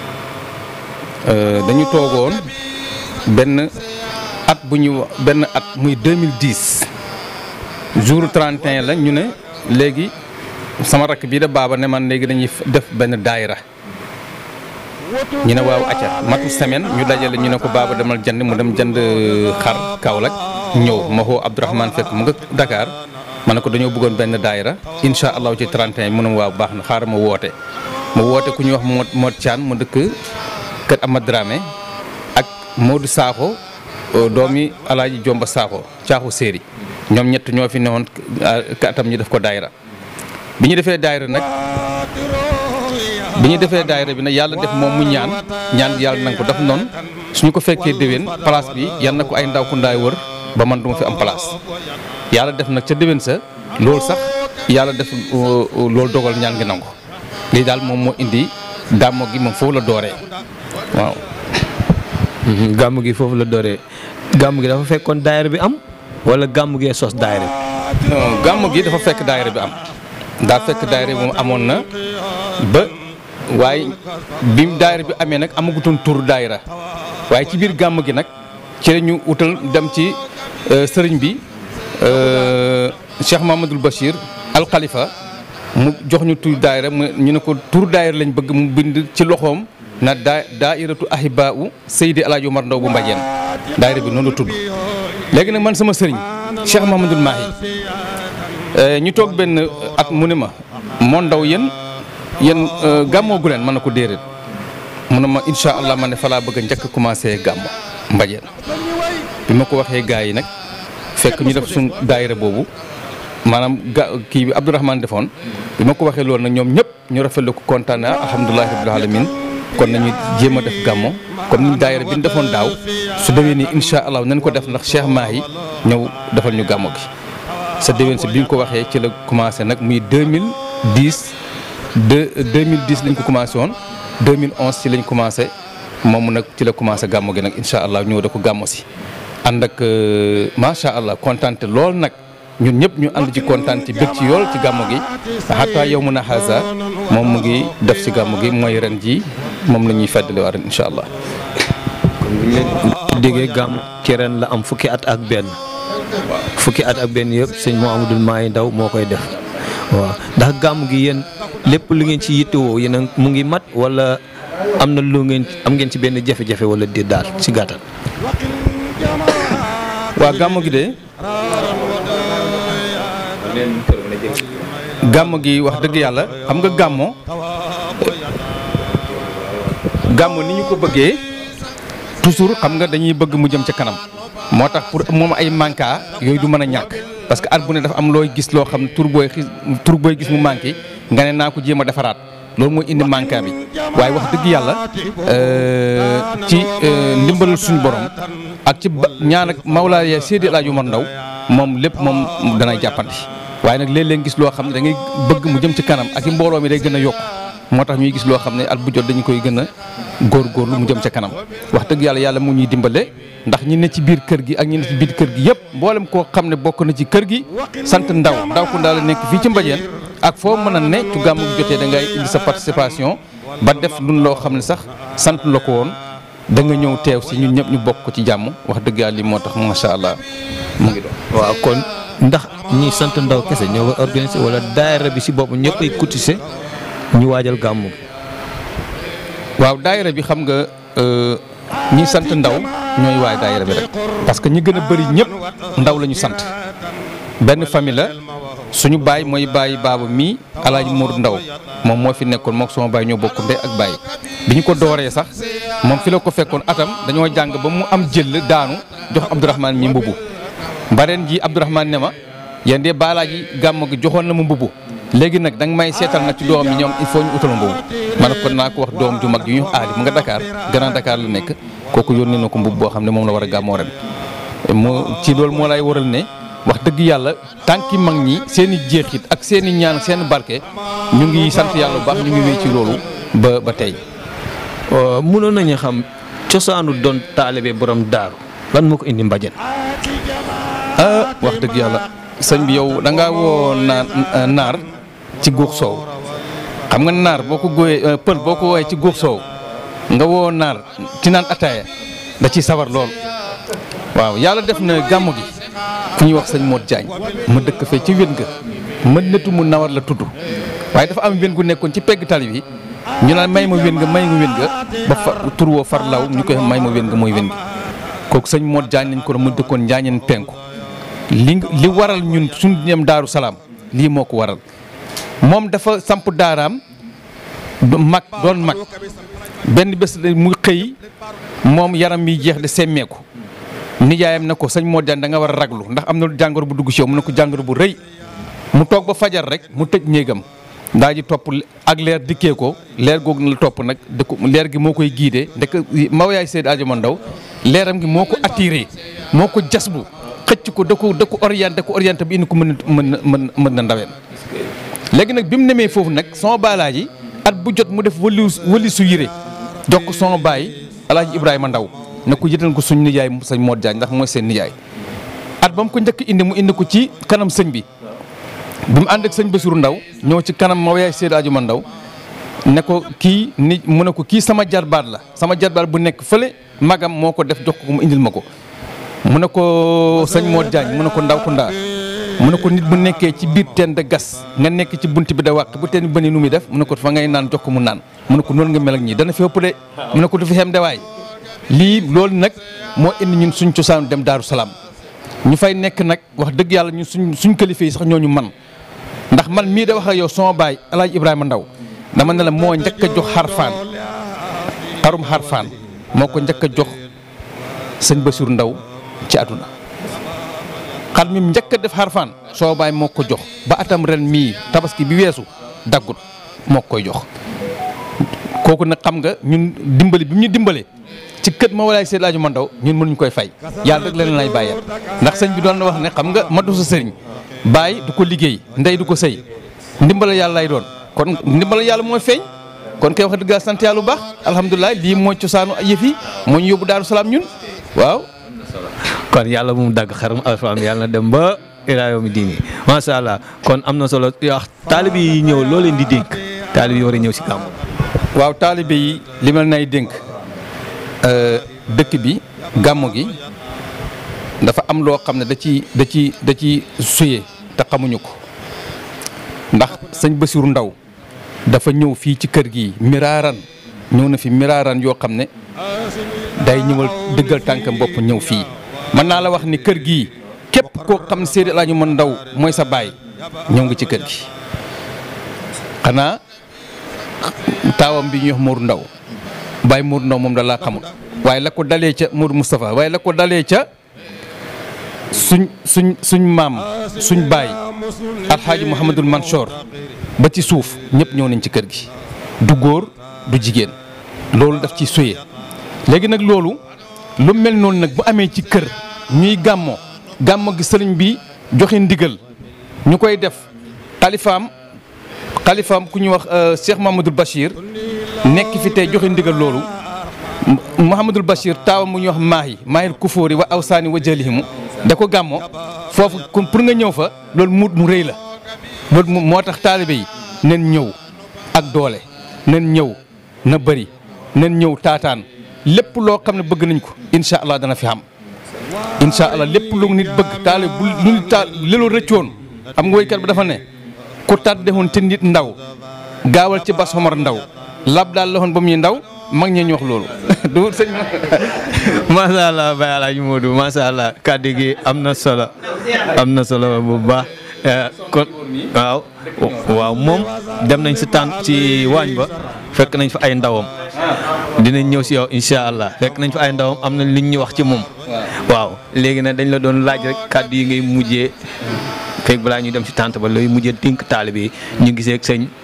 dañu toogoon benn at bu ñu benn at muy 2010 jour 31 la ñu ne léegi sama rakk bii da baaba ne man léegi dañuy def benn daayira ñu ne waaw acca matu semaine ñu dajale ñu ne ko baaba demal jënd mu dem jënd xar Kaolack ñëw ma xoo Abdourahmane fekk mu nga Dakar ma ne ko dañoo bëggoon benn daayira incha allahu ci 31 mu ne waaw baax na xaaral ma woote ma woote ku ñuy wax Mod Mod Thian mu dëkk kër Amad Dramé ak Modou Sakho doomi Alaaji Jomba Sakho caaxu séeri ñoom ñett ñoo fi newoon ka atam ñu def ko daayira bi ñu defee daayira nag bi ñu defee daayira bi nag yàlla def moom mu ñaan ñaan yàlla nanga ko daf noonu suñu ko fekkee déwén place bi yal na ko ay ndaw ku ndaay wër ba man duma fi am place yàlla def nag ca déwén sa loolu sax yàlla def loolu dogal ñaan gi nangu lii daal moom moo indi gàmmo gi moom foofu la dooree waaw. gàmm gi foofu la dooree gàmm gi dafa fekkoon daayira bi am wala gàmm gee sos daayira bi. non gàmm gi dafa fekk daayira bi am daa fekk daayira bi moom amoon na ba waaye bi daayira bi amee nag amagutoon tur daayira waaye ci biir gàmm gi nag ci la ñu utal dem ci sëriñ bi Cheikh Mamadou Bachir Al Khalifa mu jox ñu tur daayira mu ñu ne ko tur daayira lañ bëgg mu bind ci loxoom na daa daairatu ahibau Seydi El Hadj Omar Ndaw bu Mbadiène daayira bi noonu la tudd léegi nag man sama sëriñ Cheikh Mahamadul Mahi ñu toog benn at mu ne ma moo ndaw yéen yéen gàmmoogu leen mën na ko déedéet mu ne ma incha allah ma ne fa laa bëgg a njëkk commencé gàmmo Mbadiène bi ma ko waxee gars yi nag fekk ñu def suñ daayira boobu maanaam ga kii bi Abdourahmane defoon bi ma ko waxee loolu nag ñoom ñëpp ñu rafetlu ko kontaan na alhamdulilahi rabbil alamin kon nañu jéem a def gàmmo comme ni daayira bi ñu defoon daaw su demee nii incha allah nañ ko def ndax Cheikh Mahi ñëw defal ñu gàmmo gi sa déwén si bi nga ko waxee ci la commencé nag muy 2010 de 2010 lañ ko commencé woon 2011 ci lañ commencé moom nag ci la commencé gàmmo gi nag incha allah ñëw da ko gàmmo si ànd ak macha allah kontaante lool nag ñun ñëpp ñu ànd ci kontaan ci bëgg ci yool ci gàmmo gi xataa yow mun a xaasa moom mu ngi def ci gàmmo gi mooy ren ji moom la ñuy feddali waa ren incha allah. kon bu ñu leen déggee gàmm ci ren la am fukki at ak benn fukki at ak benn yëpp sëñ Mouhamadoul Mahi Ndaw moo koy def waaw ndax gàmm gi yéen lépp lu ngeen ci yittewoo yéen a mu ngi mat wala am na lu ngeen am ngeen ci benn jafe-jafe wala di daal ci gàttal. waa gàmmo gi de gàmmo gi wax dëgg yàlla xam nga gàmmo gàmmo ni ñu ko bëggee toujours xam nga dañuy bëgg mu jëm ca kanam moo tax pour moom ay manka yooyu du mën a ñàkk parce que at bu ne dafa am looy gis loo xam ne tur booy xis tur booy gis mu manqué nga ne naa ko jéem a defaraat loolu mooy indi manka bi waaye wax dëgg yàlla ci ndimbalal suñu borom ak ci ba ñaan ak Mawlaaya Seydi El Hadji Omar Ndaw moom lépp moom danay jàppandi waaye nag léeg-léeg gis loo xam ne da ngay bëgg mu jëm ci kanam ak i mbooloo mi day gën a yokk moo tax ñuy gis loo xam ne at bu jot dañu koy gën a góorgóorlu mu jëm ca kanam wax dëgg yàlla yàlla mu ñuy dimbale ndax ñi ne ci biir kër gi ak ñi ne ci biir kër gi yëpp mboolem koo xam ne bokk na ci kër gi sant ndaw ndaw ku ndaw la nekk fii ci Mbadiène ak foo mën a ne ci gàmmu gi jotee da ngay indi sa participation ba def lu loo xam ne sax sant la ko woon da nga ñëw teew si ñun ñëpp ñu bokk ko ci jàmm wax dëgg yàlla li moo tax macha allah mu ngi doon. waaw kon ndax ñi sant ndaw kese ñoo ko organisé wala daayira bi si bopp ñëpp ay cotisé ñu waajal gàmmu gi. waaw daayira bi xam nga ñi sant ndaw ñooy waay daayira bi rek parce que ñi gën a bëri ñëpp ndaw la ñu sant benn famille la suñu baay mooy bàyyi baaba mii alaaji Mour Ndaw moom moo fi nekkoon mook sama baay ñoo bokk ndey ak baay bi ñu ko dooree sax moom fi la ko fekkoon atam dañoo jàng ba mu am jël daanu jox Abdourahmane mi mbubu mbareen ji Abdourahmane ne ma yéen de baalaaji gàmm gi joxoon na ma mbubu léegi nag danga may seetal nag ci doom yi ñoom il faut ñu utal mbubu ma ne kon naa ko wax doom ju mag yu ñu aali mu nga Dakar Grand Dakar la nekk kooku yónnee na ko mbubu boo xam ne moom la war a gàmmoo ren moo ci loolu moo lay waral ne wax dëgg yàlla tànki mag ñi seen i jeexit ak seen i ñaan seen barke ñu ngi sant yàlla bu baax ñu ngi wéy ci loolu ba ba tey mënoon nañu xam cosaanu doon taalibe borom daaru lan moo ko indi mbajan ah wax dëgg yàlla sëñ bi yow da ngaa woo naar naar ci guux soow xam nga naar boo ko góoyee pël boo ko woowee ci guux soow nga woo naar ci naan ataaya da ciy sawar lool waaw yàlla def na gàmmu gi ku ñuy wax sëñ Modou Diagne ma dëkk fee ci wén ga mën netu mu nawar la tudd waaye dafa am wén gu nekkoon ci pegg tali bi ñu naan may ma wén nga may nga wén nga ba fa tur woo far law ñu koy may ma wén nga mooy wén gi kooku sëñ Modou Diagne lañ ko mu dëkkoon njaañeen penku li li waral ñun suñu dem daaru salaam lii moo ko waral moom dafa samp daaraam mag doon mag benn bés mu xëy moom yaram mi jeex de semmeeku nijaayam na ko sëñ Modou Diagne da nga war a raglu ndax am na jàngoro bu dugg ci yow mu ne ko jàngoro bu rëy mu toog ba fajar rek mu tëj néegam daa ji topp ak leer dikkee ko leer googu na la topp nag da ko leer gi moo koy giidee ndek maw yaay Seydou Adjama Ndaw leeram gi moo ko attiré moo ko jas bu xëcc ko da ko da ko orienté ko orienté bi indi ko mën mën mën mën na ndaween léegi nag bi mu nemee foofu nag sama baalaaji at bu jot mu def wali wali su yére jox ko sama baay alaaji Ibrahima Ndaw ne ko yëtal ko suñ nijaay sëñ Modou Diagne ndax mooy seen nijaay at ba mu ko njëkk indi mu indi ko ci kanam sëñ bi bi mu ànd ak sëñ Bassirou Ndaw ñëw ci kanam ma yaay Seydou Adjuma Ndaw ne ko kii ni mu ne ko kii sama jarbaat la sama jarbaat bu nekk fële magam moo ko def jox ko mu indil ma ko mu ne ko sëñ Modou Diagne mu ne ko ndaw ku ndaa mu ne ko nit bu nekkee ci biir teen de gas nga nekk ci bunt bi da wàq bu teen bi bëni nu muy def mu ne ko fa ngay naan jox ko mu naan mu ne ko noonu nga mel ak ñii dana fi ëpp de mu ne ko du fi xem de waay lii loolu nag moo indi ñun suñ cosaan dem Daaru Salaam ñu fay nekk nag wax dëgg yàlla ñun suñ suñ kilifa yi sax ñooñu man ndax man mii da wax ak yow sama baay El Hadj Ibrahima Ndaw dama ne la moo njëkk a jox xarfaan xarum xarfaan moo ko njëkk a jox sëñ Bassirou Ndaw ci àdduna xar mi njëkk a def xarfaan soo baay moo ko jox ba atam ren mii tabaski bi weesu daggut moo koy jox kooku nag xam nga ñun dimbali bi mu ñu dimbale ci kët ma walaay Seydou Adjuma Ndaw ñun mënuñ koy fay yàlla rek leen lay bàyyeel ndax sëñ bi doon na wax ne xam nga matu sa sëriñ baay du ko liggéey ndey du ko sëy ndimbala yàlla lay doon kon ndimbala yàlla mooy feeñ kon kay wax dëgg sant yàlla bu baax alhamdulilah lii mooy cosaanu yëf yi moo ñu yóbbu Daaru Salaam ñun waaw kon yàlla bu mu dagg xarum alfaam yàlla na dem ba ilaa yawmi diini macha allah kon am na solo wax taalib yi ñëw loo leen di dénk taalib yi war a ñëw si gàmmu waaw taalibe yi li ma nay dénk dëkk bi gàmmu gi dafa am loo xam ne da ci da ci da ci suye te xamuñu ko ndax sëñ Bassirou Ndaw dafa ñëw fii ci kër gi miraaran ñëw na fi miraaran yoo xam ne day ñëwal dëggal tànkam bopp ñëw fii mën naa la wax ni kër gii képp koo xam ne Seydi El Hadji Omar Ndaw mooy sa baay ñëw nga ci kër gi xanaa taawam bi ñuy wax Mourou Ndaw Baye Mourou Ndaw moom da laa xamul waaye la ko dalee ca Mourou Moustapha waaye la ko dalee ca suñ suñ suñ maam suñ baay alxaaji Mouhamadul Mansour ba ci suuf ñëpp ñëw nañ ci kër gi du góor du jigéen loolu daf ci soye léegi nag loolu lu mel noonu nag bu amee ci kër ñuy gàmmo gàmmo gi sëriñ bi joxe ndigal ñu koy def xalifaam xalifaam ku ñuy wax Cheikh Mahamadul Bachir nekk fi tey joxe ndigal loolu Mouhamadul Bachir taawam mu ñuy wax maahi maahil kufóori wa awsaani wa jalihimu da ko gàmmo foofu kon pour nga ñëw fa loolu muut mu rëy la loolu moo tax taalibe yi nen ñëw ak doole nen ñëw na bëri nen ñëw taataan lépp loo xam ne bëgg nañ ko incha allah dana fi xam incha allah lépp lu nit bëgg taale bu lu nit taal lelu rëccoon xam nga woykat bi dafa ne ku tàddewoon te nit ndaw gaawal ci bas xomar ndaw lab daal la woon ba muy ndaw mag ñee ñu wax loolu du sëñ macha allah Baye Alaaji Modou macha allah kàddu gi am na solo am na solo bu baax kon waaw waaw moom dem nañ si tànn ci waañ ba fekk nañ fa ay ndawam dinañ ñëw si yow incha allah fekk nañ fa ay ndawam am na liñ ñu wax ci moom. waaw léegi nag dañ la doon laaj rek kàddu yi ngay mujjee fekk balaa ñuy dem si tànt ba looy mujjee dénk taalibe yi ñu gisee ak sëñ.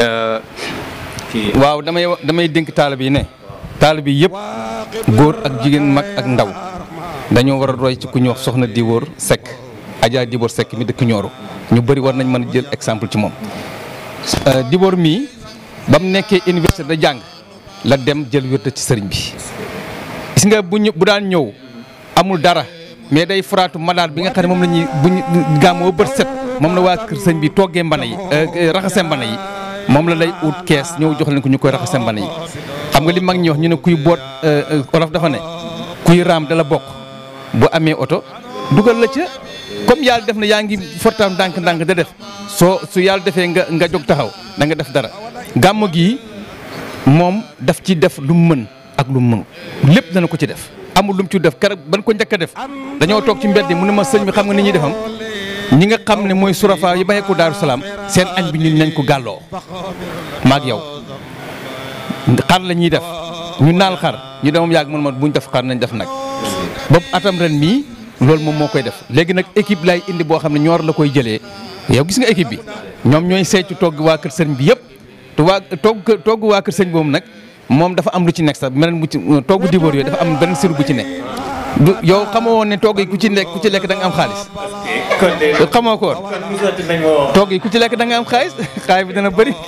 waaw damay damay dénk taalibe yi ne taalibe yi yëpp góor ak jigéen mag ak ndaw dañoo war a roy ci ku ñuy wax soxna Diwóor Seck Adja Diwóor Seck mi dëkk Nioro ñu bëri war nañ mën a jël exemple ci moom. Diwóor mii ba mu nekkee université da jàng la dem jël wérd ci sëriñ bi gis nga bu ñu bu daan ñëw amul dara mais day faraatu malaat bi nga xam ne moom la ñuy bu ñu gàmmoo bët set moom la waa kër sëñ bi toggee mbana yi raxase mbana yi moom la lay ut kees ñëw jox leen ko ñu koy raxase mbana yi xam nga li mag ñi wax ñu ne kuy boot olof dafa ne kuy raam dala bokk bu amee oto dugal la ca comme yàlla def na yaa ngi fortaam ndànk-ndànk da def soo su yàlla defee nga nga jóg taxaw da nga def dara gàmm gii moom daf ci def lu mu mën ak lu mu mënu lépp dana ko ci def amul lu mu ci def keroog ban ko njëkk a def dañoo toog ci mbedd mu ne ma sëñ bi xam nga ni ñuy defam ñi nga xam ne mooy surafa yi bàyyi ko Daaru Salaam seen añ bi ñun nañ ko gàlloo maag yow xar la ñuy def ñu naal xar ñu demam yàgg man ma buñ def xar nañ def nag bopp atam ren mii loolu moom moo koy def léegi nag équipe lay indi boo xam ne ñoor la koy jëlee yow gis nga équipe bi ñoom ñooy seetu togg waa kër sëriñ bi yëpp te waa togg togg waa kër sëriñ boobu nag moom dafa am lu ci nekk sax meneen bu ci togg diboor yooyu dafa am benn siru bu ci nekk du yow xamoo woon ne togg yi ku ci nekk ku ci lekk da nga am xaalis xamoo ko woon togg yi ku ci lekk da nga am xaalis xaalis bi dana bëri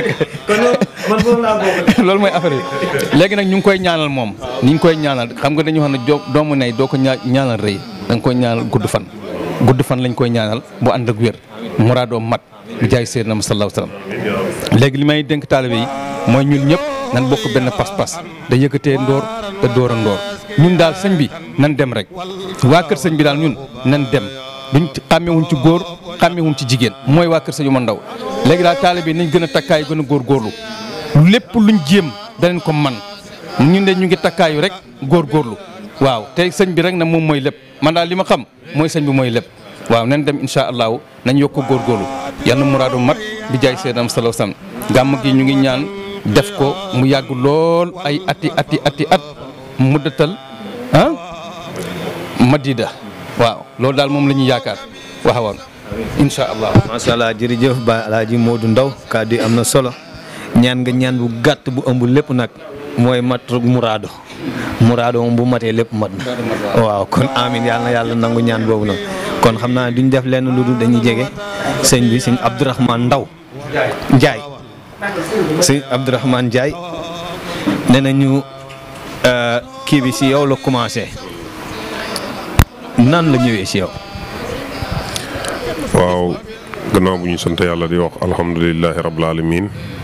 loolu mooy affaire yi léegi nag ñu ngi koy ñaanal moom ni ñu koy ñaanal xam nga dañu xam ne doomu nay doo ko ñaanal rëy da nga koy ñaanal gudd fan gudd fan lañ koy ñaanal bu ànd ak wér muraadoo mat bi jaay seydina ma sallallahu alayhi wasallam léegi li may dénk taalibe yi mooy ñun ñëpp nan bokk benn pas-pas da yëkkatee ndoor te door a ndoor ñun daal sëñ bi nan dem rek waa kër sëñ bi daal ñun nan dem duñ xàmmewuñ ci góor xàmmewuñ ci jigéen mooy waa kër sëñ yu ma ndaw léegi daal taalibe yi nañ gën a takkaay gën a góorgóorlu lépp luñ jéem danañ ko man ñun de ñu ngi takkaayu rek góorgóorlu waaw te sëñ bi rek na moom mooy lépp man daal li ma xam mooy sëñ bi mooy lépp waaw nañ dem incha allahu nañ yokk ko góorgóorlu yal na muraadu mat bi jaay seedam salaw sam gàmm gi ñu ngi ñaan def ko mu yàgg lool ay ati ati ati at muddatal ah madida waaw loolu daal moom la ñuy yaakaar waxawoon incha allah. macha allah jërëjëf Ba Alaaji Modou Ndaw kàddu yi am na solo ñaan nga ñaan bu gàtt bu ëmb lépp nag mooy mat muraado muraado moom bu matee lépp mat na waaw kon amin yàlla na yàlla nangu ñaan boobu nag kon xam naa duñ def lenn lu dul dañuy jege sëñ bi sëñ Abdourahmane Ndaw Njaay sëñ Abdourahmane Njaay nee nañu kii bi si yow la commencé nan la ñëwee si yow. waaw gannaaw bu ñu sant yàlla di wax alhamdulilahi rabbil alamin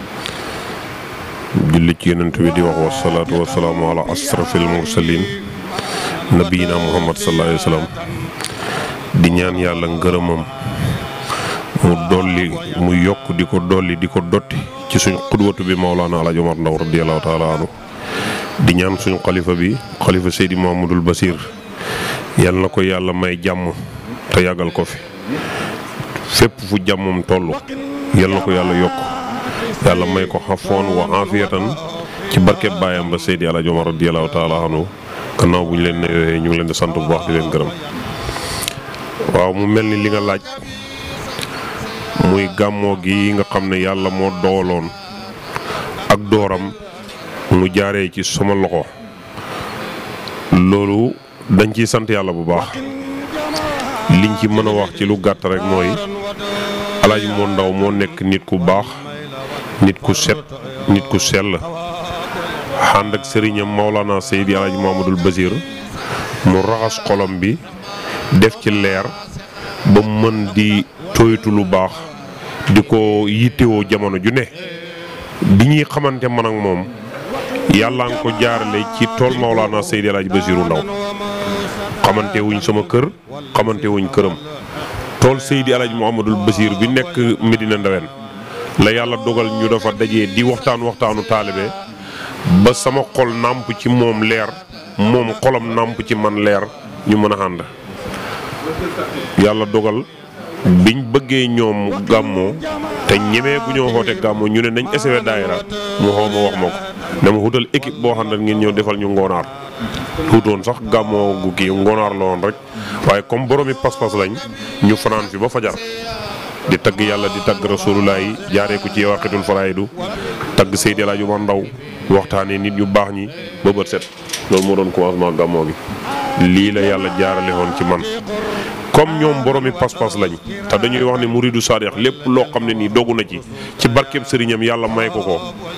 julli ci yonent bi di wax wasalaatu wasalaamu ala asrafil mursalin nabiyina muhammad sallallahu alayhi wa sallam di ñaan yàlla ngërëmam mu dolli mu yokk di ko dolli di ko dotti ci suñ xudwatu bi Maulana Alaaji Omar Ndaw radiallahu taala anhu di ñaan suñu xalifa bi xalifa Seydi Mahamadul Basir yal na ko yàlla may jàmm te yàggal ko fi fépp fu jàmmam toll yal na ko yàlla yokk yàlla may ko xafoon wa afiyatan ci barkeb baayam ba Seydi Alaaji Omar radiallahu taala anhu gannaaw bu ñu leen nuyoo ñu ngi leen di sant bu baax di leen gërëm waaw mu mel ni li nga laaj muy gàmmoo gi nga xam ne yàlla moo dooloon ak dooram mu jaaree ci sama loxo loolu dañ ciy sant yàlla bu baax liñ ci mën a wax ci lu gàtt rek mooy Alaaji moo ndaw moo nekk nit ku baax nit ku set nit ku sell ànd ak sëriñam Maolana Seydi Alaaji Mamadul Basir mu raxas xolom bi def ci leer ba mën di toytu lu baax di ko yittewoo jamono ju ne bi ñuy xamante man ak moom yàlla nga ko jaarale ci tool Maolana Seydi El Hadj Basiru Ndaw xamante wuñ sama kër xamante wuñ këram tool Seydi El Hadj Mouhamadul Basir bi nekk Medina Ndawen la yàlla dogal ñu dafa dajee di waxtaan waxtaanu taalibe ba sama xol nàmp ci moom leer moom xolam nàmp ci man leer ñu mën a ànd yàlla dogal biñ bëggee ñoom gàmmoo te ñemee gu ñoo xoote gàmmoo ñu ne nañ essayé daayira mu xaw ma wax ma ko dama xutal équipe boo xam ne ngeen ñëw defal ñu ngoonaar tuutoon sax gàmmoo gu kii ngoonaar la woon rek waaye comme boroomi pas-pas lañ ñu fanaan fi ba fajar di tagg yàlla di tagg rasulullah yi jaaree ko ci waqitul faraidu tagg Seydi El Hadji Omar Ndaw waxtaanee nit ñu baax ñi ba bët set loolu moo doon commencement gàmmoo gi lii la yàlla jaarale woon ci man comme ñoom boroomi pas-pas lañ te dañuy wax ne muridu saadix lépp loo xam ne nii dogu na ci ci barkeb sëriñam yàlla may ko ko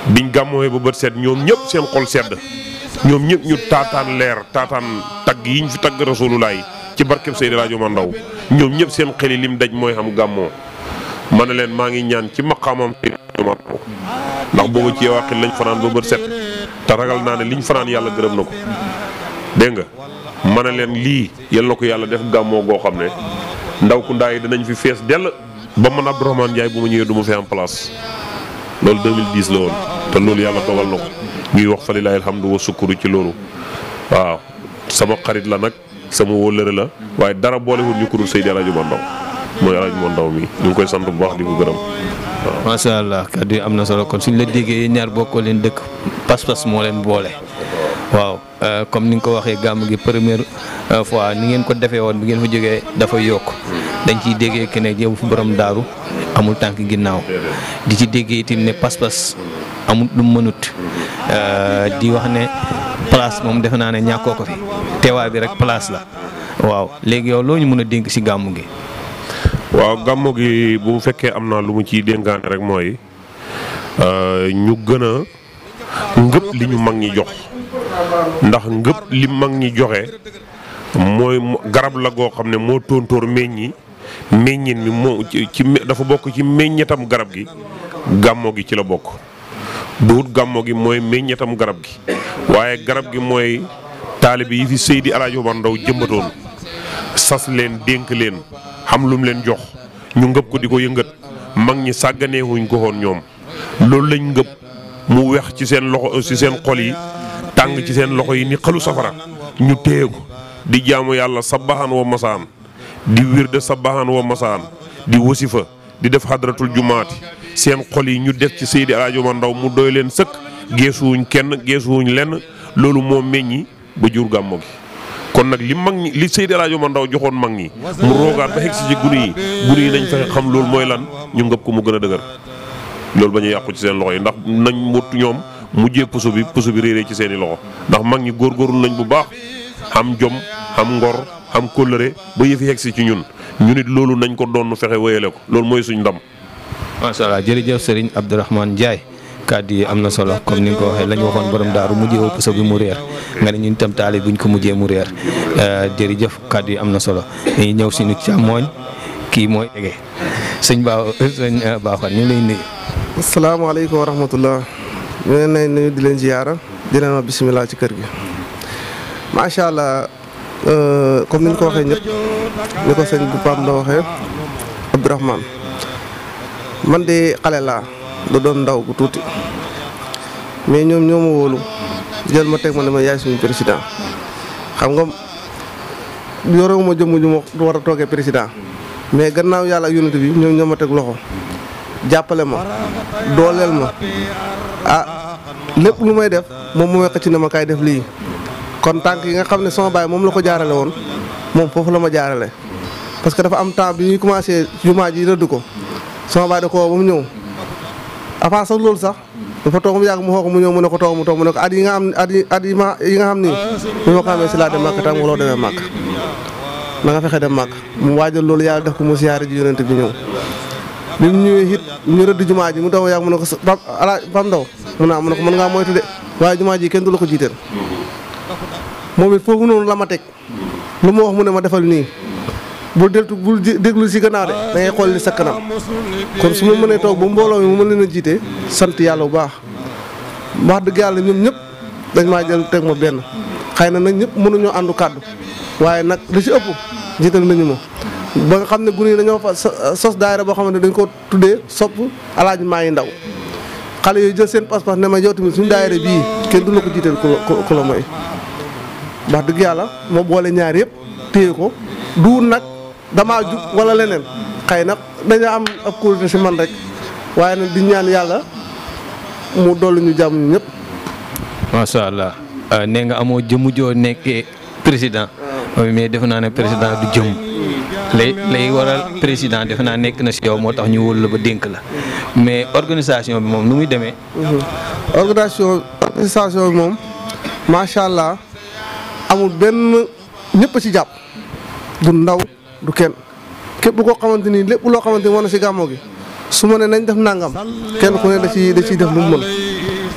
biñ gàmmooyee ba bët set ñoom ñëpp seen xol sedd ñoom ñëpp ñu taataan leer taataan tagg yi ñu fi tagg rasulullah ci barkeb Seydi Laaji Omar Ndaw ñoom ñëpp seen xel yi lim daj mooy xam gàmmoo ma ne leen maa ngi ñaan ci maqaamam Seydi Laaji Omar Ndaw ndax boobu ci waxil lañ fanaan ba bët set te ragal naa ne liñ fanaan yàlla gërëm na ko dégg nga ma ne leen lii yal na ko yàlla def gàmmoo goo xam ne ndaw ku ndaa yi dinañ fi fees dell ba man Abdourahmane Ndiaye bu ma ñëwee du ma fi am place loolu 2010 la woon te loolu yàlla dogal na ko ñuy wax fa lilahi alhamdu wa sukkuru ci loolu waaw sama xarit la nag sama wóllëre la waaye dara boolewul ñu ko dul Seydi El Hadji Omar Ndaw mooy El Hadji Omar Ndaw mi ñu ngi koy sant bu baax di ko gërëm waaw. macha allah kàddu yi am na solo kon suñ la déggee yéen ñaar bokkoo leen dëkk pas-pas moo leen boole. waaw comme ni nga ko waxee gàmm gi première fois ni ngeen ko defee woon bi ngeen fa jógee dafa yokk dañ ciy déggee que ne yow fu borom daaru amul tànk ginnaaw di ci déggee itam ne pas-pas amul lu mënut di wax ne place moom defe naa ne ñàkkoo ko fi teewaay bi rek place la waaw léegi yow loo ñu mën a dénk si gàmm gi. waaw gàmmu gi bu fekkee am naa lu mu ciy dénkaane rek mooy ñu gën a ngëpp li ñu mag ñi jox ndax ngëpp li mag ñi joxe mooy garab la goo xam ne moo tóontóor meññi meññin mi moo ci dafa bokk ci meññetam garab gi gàmmo gi ci la bokk duut gàmmo gi mooy meññetam garab gi waaye garab gi mooy taalibe yi fi Seydi El Hadji Omar Ndaw jëmbatoon sas leen dénk leen xam lum leen jox ñu ngëpp ko di ko yëngat mag ñi sàgganeewuñ ko woon ñoom loolu lañ ngëpp mu wex ci seen loxo ci seen xol yi tàng ci seen loxo yi ni xalu safara ñu téye ko di jaamu yàlla sabaxaan wa masaan di wirde sabaxaan wa masaan di wasifa di def xadratul jumaati seen xol yi ñu def ci Seydi El Hadji Omar Ndaw mu doy leen sëkk geesuwuñ kenn geesuwuñ lenn loolu moo meññi ba jur gàmmo gi kon nag li mag ñi li Seydi El Hadji Omar Ndaw joxoon mag ñi mu roogaat ba xeg si ci gune yi gune yi nañ fexe xam loolu mooy lan ñu ngëpp ko mu gën a dëgër loolu ba ñu yàqu ci seen loxo yi ndax nañ mut ñoom mujjee puso bi puso bi réeree ci seeni loxo ndax mag ñi góorgóorlu nañ bu baax xam jom xam ngor xam kóllëre ba yëfi yegg si ci ñun ñu nit loolu nañ ko doon fexe wéyale ko loolu mooy suñ ndam. macha allah jërëjëf Serigne Abdourahmane Ndiaye kàddu yi am na solo comme ni nga ko waxee la ñu waxoon borom daaru mujjee woo puso bi mu réer nga ne ñun itam taali buñ ko mujjee mu réer jërëjëf kàddu yi am na solo dañuy ñëw suñu càmmooñ kii mooy ege sëñ Ba sëñ Baaxal ñu lay nuyu. asalaamaaleykum wa rahmatullah ñu leen nay nuyu di leen ziyaara di leen wax bisimilah ci kër gi macha allah comme ni ñu ko waxee ñëpp ni ko sëñ bu Pam la waxee Abdourahmane man de xale laa da doon ndaw bu tuuti mais ñoom ñoo ma wóolu jël ma teg ma ne ma yaay suñu président xam nga yorewuma jëmm ju ma war a toogee président mais gannaaw yàlla ak yonent bi ñoom ñoo ma teg loxo jàppale ma dooleel ma ah lépp lu may def moom mu wekk ci ne ma kaay def lii kon tànk yi nga xam ne sama baay moom la ko jaarale woon moom foofu la ma jaarale parce que dafa am temps bi ñuy commencé jumaa ji rëdd ko sama baay da ko woo ba mu ñëw avant sax loolu sax dafa toog mu yàgg mu xoo ko mu ñëw mu ne ko toog mu toog mu ne ko at yi nga am at yi at yi ma yi nga xam ni bi ma ko amee si laa dem màkk tam waloo demee màkk na nga fexe dem màkk mu waajal loolu yàlla def ko mu siyaare ji yonent bi ñëw bi mu ñëwee it ñu rëdd jumaa ji mu taw yàgg mu ne ko pam ala pam ndaw mu naa mu ne ko mën ngaa moytu de waaye jumaa ji kenn du la ko jiiteel moom it foofu noonu la ma teg lu ma wax mu ne ma defal nii bul deltu bul déglu si gannaaw de da ngay xool li sa kanam kon su ma mënee toog ba mbooloo mi mu mën leen a jiite sant yàlla bu baax wax dëgg yàlla ñoom ñëpp dañ maa jël teg ma benn xëy na nag ñëpp mënuñoo àndu kàddu waaye nag li ci ëpp jiital nañu ma ba nga xam ne gune yi dañoo fa sos daayira boo xamante ne dañ ko tuddee sopp alaaji maa ngi ndaw xale yooyu jël seen pas-pas ne ma yow tamit suñu daayira bii kenn du la ko jiital ku la ku la mooy wax dëgg yàlla moo boole ñaar yëpp téye ko du nag damaa jub wala leneen xëy na dañoo am ab kuréel si man rek waaye nag di ñaan yàlla mu dolli ñu jàmm ñu ñëpp. macha allah nee nga amoo jëmm joo nekkee président. mais defe naa ne président du jëmm. lay lay waral président defe naa nekk na si yow moo tax ñu wóolu la ba dénk la mais organisation bi moom nu muy demee. organisation organisation bi moom macha allah amul benn ñëpp ci jàpp du ndaw du kenn képp koo xamante ni lépp loo xamante ni war na si gàmmoo gi su ma ne nañ def nangam kenn ku ne da ciy da ciy def lu mu mën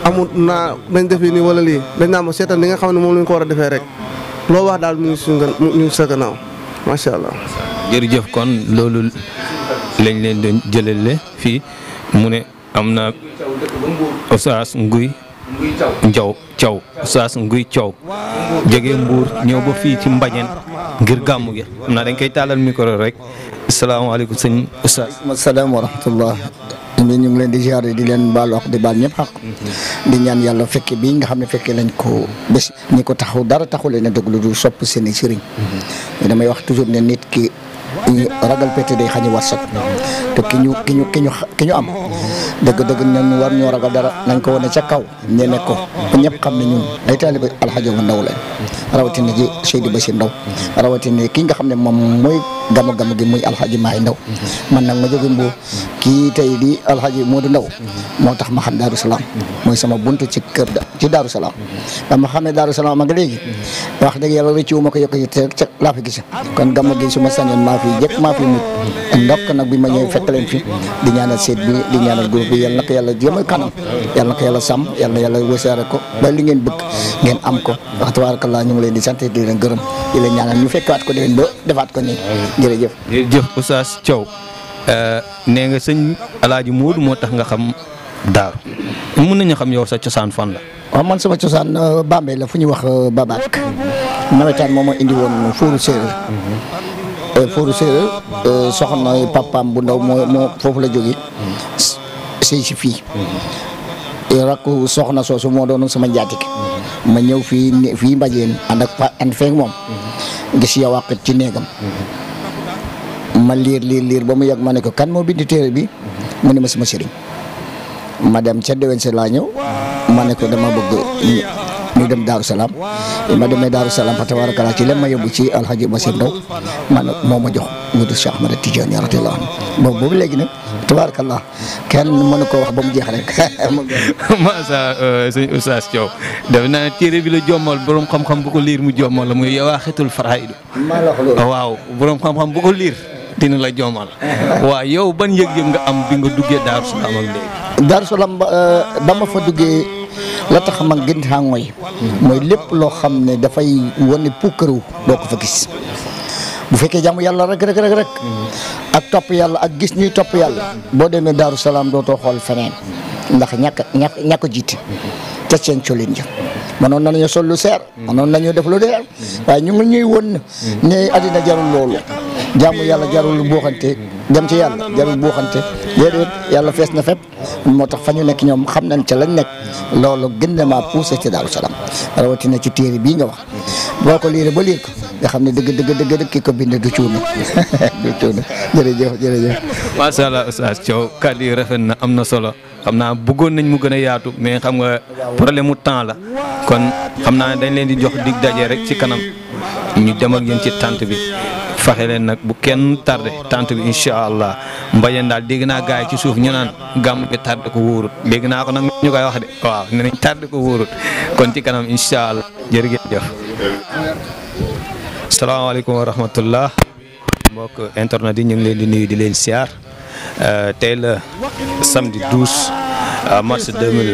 amul naa nañ defee nii wala lii dañ naa ma seetal li nga xam ne moom lañ ko war a defee rek loo wax daal mu ngi suñu gan mu ngi sa gannaaw macha allah. jërëjëf kon loolu lañ leen doon jëlale fii mu ne am na Oustaz Nguy Njaw Thiaw Oustaz Nguy Thiaw jógee Mbuur ñëw ba fii ci Mbañeen ngir gàmmu gi xam naa dañ koy taalal micro rek asalaamaaleykum sëñ Oustaz. asalaam wa rahmatullah ñu ngi leen di ziare di leen baal wax di baal ñëpp xaq di ñaan yàlla fekke bii nga xam ne fekke lañ ko bés ñi ko taxaw dara taxu leen a dëgg lu dul sopp seen i sëriñ damay wax toujours ne nit ki ragal pété day xañi warsak te ki ñu ki ñu ki ñu ki ñu am dëgg-dëgg ñun war ñoo ragal dara nañ ko wane ca kaw ñene ko ba ñëpp xam ne ñun ay taaliba alxaji bu ndaw lañ rawatina ji Seydou Bachir Ndaw rawatina kii nga xam ne moom mooy gama gama gi muy alxaji Maay Ndaw man nag ma jóge Mbuur kii tey di alxaji Modou Ndaw moo tax ma xam Daaru Salaam mooy sama buntu ci kër da ci Daaru Salaam ba ma xamee Daaru Salaam ak léegi wax dëgg yàlla rëccu ma ko yokk yi te ca laa fi gis kon gama gi su ma sañoon maa fi jëkk maa fi mut ndokk nag bi ma ñëwee fekk leen fi di ñaanal seet bi di ñaanal groupe bi yàlla na ko yàlla jëmal kanam yàlla na ko yàlla sàmm yàlla na yàlla wasaare ko ba li ngeen bëgg ngeen am ko wax tabarakallah ñu ngi leen di sant di leen gërëm di leen ñaanal ñu fekkaat ko déwén ba defaat ko nii jërëjëf jërëjëf Oustaz Thiaw nee nga sëñ Alaaji Moodu moo tax nga xam daaru mën nañu xam yow sa cosaan fan la waaw man sama cosaan Bambey la fu ñuy wax Babaak nawetaan moom moo indi woon fóoru séeréer fóoru séeréer soxna papaam bu ndaw moo moo foofu la jógee sëy si fii rakku soxna soosu moo doonoon sama njaatik ma ñëw fii fii mbajeen ànd ak pa ànd feek moom gis yow wàqit ci néegam ma liir liir liir ba mu yàgg ma ne ko kan moo bind téere bi mu ne ma sama sëriñ ma dem ca déwén sa laa ñëw ma ne ko dama bëgg ñu dem Daaru Salaam ma demee Daaru Salaam fa tabarakallah ci leen ma yóbbu ci Alhaji Basir Ndaw man moo ma jox wudu Cheikh Ahmad Tidiane radiyallahu anhu boobu boobu léegi nag tabarakallah kenn mënu ko wax ba mu jeex rek masa sëñ Oustaz Thiaw def naa ne téere bi la jommal borom xam-xam bu ko liir mu jommal la muy yawaaxitul faraidu maa la wax loolu waaw borom xam-xam bu ko liir dina la jommal waaw yow ban yëg-yëg nga am bi nga duggee Daaru Salaam ak léegi Daaru Salaam ba ma fa duggee la tax ma gën xaa mooy mooy lépp loo xam ne dafay wane puukaru doo ko fa gis bu fekkee jàmm yàlla rek rek rek rek ak topp yàlla ak gis ñuy topp yàlla boo demee Daaru Salaam dootoo xool feneen ndax ñàkk ñàkk ñàkk jiite te seen colin ja mënoon nañu sol lu seer mënoon nañu def lu deer waaye ñu ngi ñuy won ne àddina jarul loolu jàmm yàlla jarul buuxante dem ci yàlla jarul buuxante déedéet yàlla fees na fépp moo tax fa ñu nekk ñoom xam nañ ca lañ nekk loolu gën na maa poussé ci Daaru Salaam rawatina ci téere bii nga wax boo ko liiree ba liir ko nga xam ne dëgg dëgg dëgg dëgg ki ko bind du cuuna du cuuna jërëjëf jërëjëf. macha allah Oustaz Thiaw kàddu yi rafet na am na solo xam naa bëggoon nañ mu gën a yaatu mais xam nga problème mu temps la kon xam naa dañ leen di jox dig daje rek ci kanam ñu dem ak yéen ci tànt bi. faxe leen nag bu kenn tardé tant bi incha allah mbañeen daal dégg naa gars yi ci suuf ñu naan gàmm bi tardé ko wóorut dégg naa ko nag ñu koy wax de waaw ne nañ tardé ko wóorut kon ci kanam incha allah jërëjëf. salaamaaleykum wa rahmatullah mbokk internet yi ñu ngi leen di nuyu di leen siyaar tey la samedi 12 mars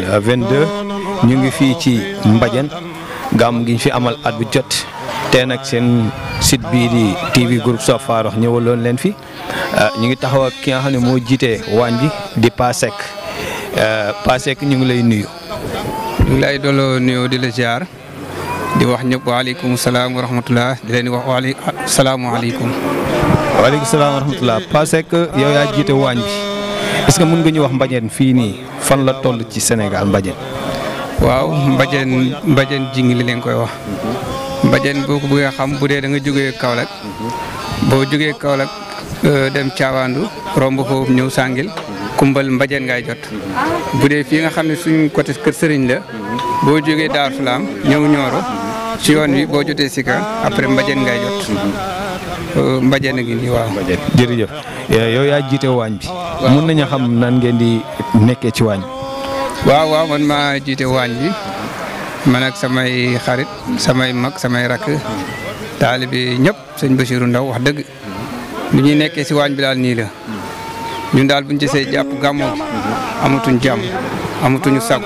2022 ñu ngi fii ci Mbadiane gàmm gi ñu fi amal at bu jot. tey nag seen site bii di TV groupe Sof Farokh ñëwaloon leen fi ñu ngi taxaw ak ki nga xam ne moo jiite waañ bi di Pasek Pasek ñu ngi lay nuyu. ñu ngi lay dooloo nuyoo di la ziar di wax ñëpp waaleykum salaam wa rahmatulah di leen di wax waale salaamualeykum. waaleykum salaam wa rahmatulah Pasek yow yaa jiite waañ bi est-ce que mën nga ñu wax Mbadiane fii nii fan la toll ci Sénégal Mbadiane. waaw Mbadiane Mbadiane jingi li leen koy wax. Mbadiane boo ko bëggee xam bu dee da nga jógee Kaolack boo jógee Kaolack dem Caawaandu romb foofu ñëw Sàngil kumbal Mbadiane ngay jot bu dee fii nga xam ne suñ côté kër Sëriñ la boo jógee Daaru Salaam ñëw Nioro ci yoon wi boo jotee Sika après Mbadiane ngay jot Mbadiane gi nii waaw. jërëjëf yow yaa jiite waañ bi. mun nañu xam nan ngeen di nekkee ci waañ bi. waaw waaw man maa jiite waañ bi. man ak samay xarit samay mag samay rakk taalibe ñëpp sëñ Bachirou Ndaw wax dëgg bu ñuy nekkee si waañ bi daal nii la ñun daal buñ gisee jàpp gàmmoo amatuñ jàmm amatuñu sago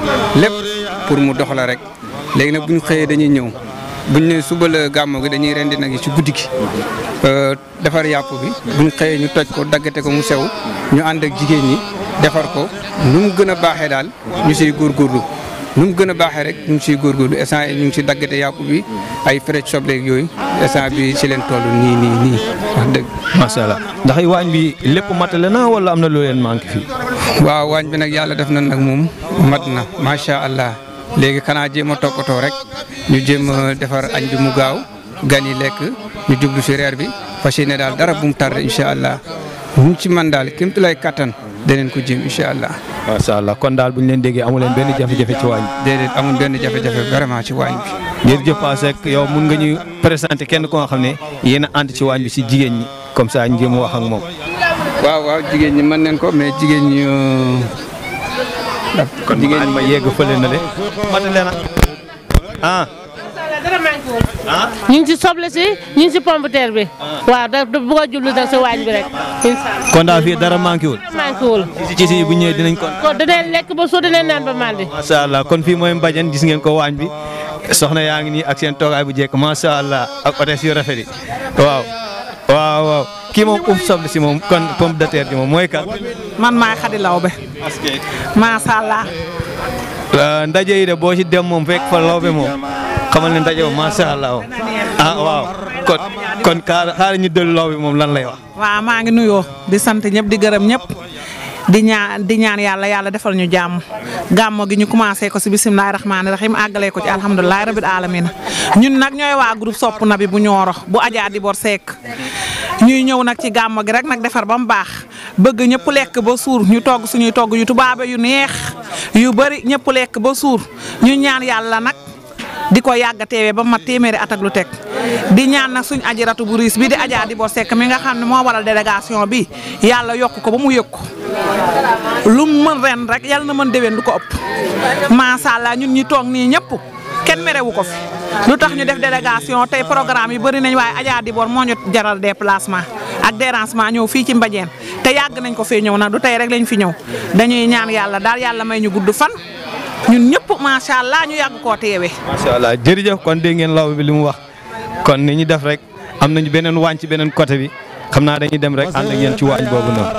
lépp pour mu dox la rek léegi nag bu ñu xëyee dañuy ñëw bu ñu nee suba la gàmmu gi dañuy rendi nag yi ci guddi gi defar yàpp bi bu ñu xëyee ñu toj ko daggate ko mu sew ñu ànd ak jigéen ñi defar ko nu mu gën a baaxee daal ñu siy góorgóorlu nu mu gën a baaxee rek ñu ngi siy góorgóorlu instant yi ñu ngi si daggate yàpp bi ay frais sobleeg yooyu instant bi si leen toll nii nii nii wax dëgg. macha allah ndax waañ bi lépp matale na wala am na loo leen manqué fii. waaw waañ bi nag yàlla def na nag moom mat na macha allah léegi xanaa jéem a toppatoo rek ñu jéem a defar añ bi mu gaaw gan yi lekk ñu jublu si reer bi fas yéene daal dara bu mu tardé incha allah ñu ci man daal kéem lay kattan daneen ko jéem incha allah. macha allah kon daal bu ñu leen déggee amu leen benn jafe-jafe ci waañ bi. déedéet amul benn jafe-jafe vraiment ci waañ bi. jërëjëf Pa Seck yow mun nga ñu présenté kenn ko nga xam ne yéen a ànd ci waañ bi si jigéen ñi comme ça ñu jéem a wax ak moom. waaw waaw jigéen ñi mën nañ ko mais jigéen ñi. kon jigéen ñi ma yegg fële na de matale na ah. ñu ngi ci soble si ñu ngi ci pomme de terre bi. waaw da da bëgg a jublu nag si waañ bi rek. incha allah kon daal fii dara manqué wul. manqué wul. ci ci si bu ñëwee dinañ kon. kon dinañ lekk ba soo dinañ naan ba màndi. macha allah kon fii mooy Mbadiane gis ngeen ko waañ bi soxna yaa ngi nii ak seen toogaay bu jekk macha allah ak hôtesse yu rafet yi waaw. waaw waaw kii moom uf soble si moom kon pomme de terre ji moom mooy kan. man maay Xadi Lawbe. macha allah. ndaje yi de boo ci dem moom fekk fa lawbe moom xamal ne ndaje moom macha allah ah waaw kon kon xaaral ñu dellu lawbe moom lan lay wax. waaw maa ngi nuyoo di sant ñëpp di gërëm ñëpp di ñaan di ñaan yàlla yàlla defal ñu jàmm gàmmo gi ñu commencé ko si bisimilah rahmaani rahim àggalee ko ci alhamdulilah rabil alamina ñun nag ñooy waa groupe sopp na bi bu ñooro bu Adja Dibor Seck ñuy ñëw nag ci gàmmo gi rek nag defar ba mu baax bëgg ñëpp lekk ba suur ñu togg suñuy togg yu tubaabe yu neex yu bëri ñëpp lekk ba suur ñu ñaan yàlla nag di ko yàgg a teewee ba mat téeméeri at ak lu teg di ñaan nag suñu aji ratu bu riis bi di Adja Dibor Seck mi nga xam ne moo waral délégation bi yàlla yokk ko ba mu yëg ko lu mu mën ren rek yàlla na mën déwén du ko ëpp macha allah ñun ñi toog nii ñëpp kenn merewu ko fi lu tax ñu def délégation tey programme yi bëri nañ waaye Adja Dibor moo ñu jaral déplacement ak dérangement ñëw fii ci Mbadiane te yàgg nañ ko fee ñëw nag du tey rek lañ fi ñëw dañuy ñaan yàlla daal yàlla may ñu gudd fan ñun ñëpp macha allah ñu yàgg koo teewee. macha allah jërëjëf kon dégg ngeen law bi li mu wax kon ni ñu def rek am nañu beneen waañ ci beneen côté bi xam naa dañuy dem rek ànd ak yéen ci waañ boobu noonu.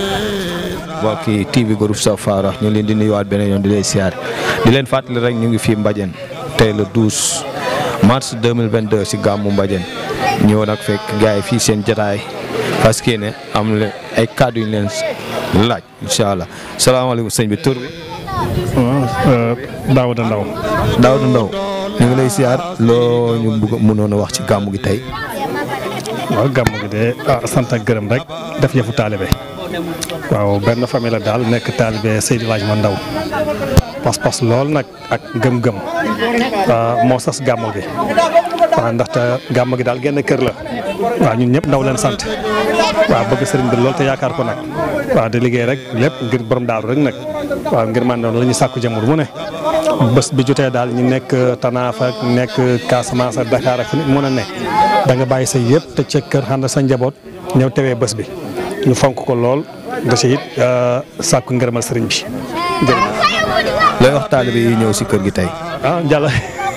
mbokki TV groupe Sow Farokh ñu leen di nuyuwaat beneen yoon di leen siyaar di leen fàttali rek ñu ngi fii Mbadiane tey le 12 mars 2022 si gàmmu Mbadiane ñëw nag fekk gars yi fii seen jotaay parce que ne am na ay kàddu yu ñu leen laaj incha allah salaamaaleykum sëñ bi tur bi. waaw Daouda Ndaw. Daouda Ndaw ñu ngi lay siyaar loo ñu bëgg mënoon a wax ci gàmmu gi tey. waaw gàmmu gi de ah sant ak gërëm rek def yëfu taalibe waaw benn famille la daal nekk taalibe Seydi Laaj ma Ndaw pas-pas lool nag ak gëm-gëm moo sas gàmmu gi waaw ndaxte gàmmu gi daal genn kër la waaw ñun ñëpp ndaw leen sant waaw bëgg sëriñ bi lool te yaakaar ko nag waaw di liggéey rek lépp ngir borom daaru rek nag waaw ngir man la ñu sàkku jamur mu ne bés bi jotee daal ñu nekk Tanaaf ak nekk Casamance ak Dakar ak fu nit mën a ne da nga bàyyi sa yëpp te ca kër ànd sa njaboot ñëw tewee bés bi ñu fonk ko lool da ci it sàkku ngërëmal sëriñ bi jërëjëf. looy wax taalibe yi ñëw si kër gi tey. ah Jalla.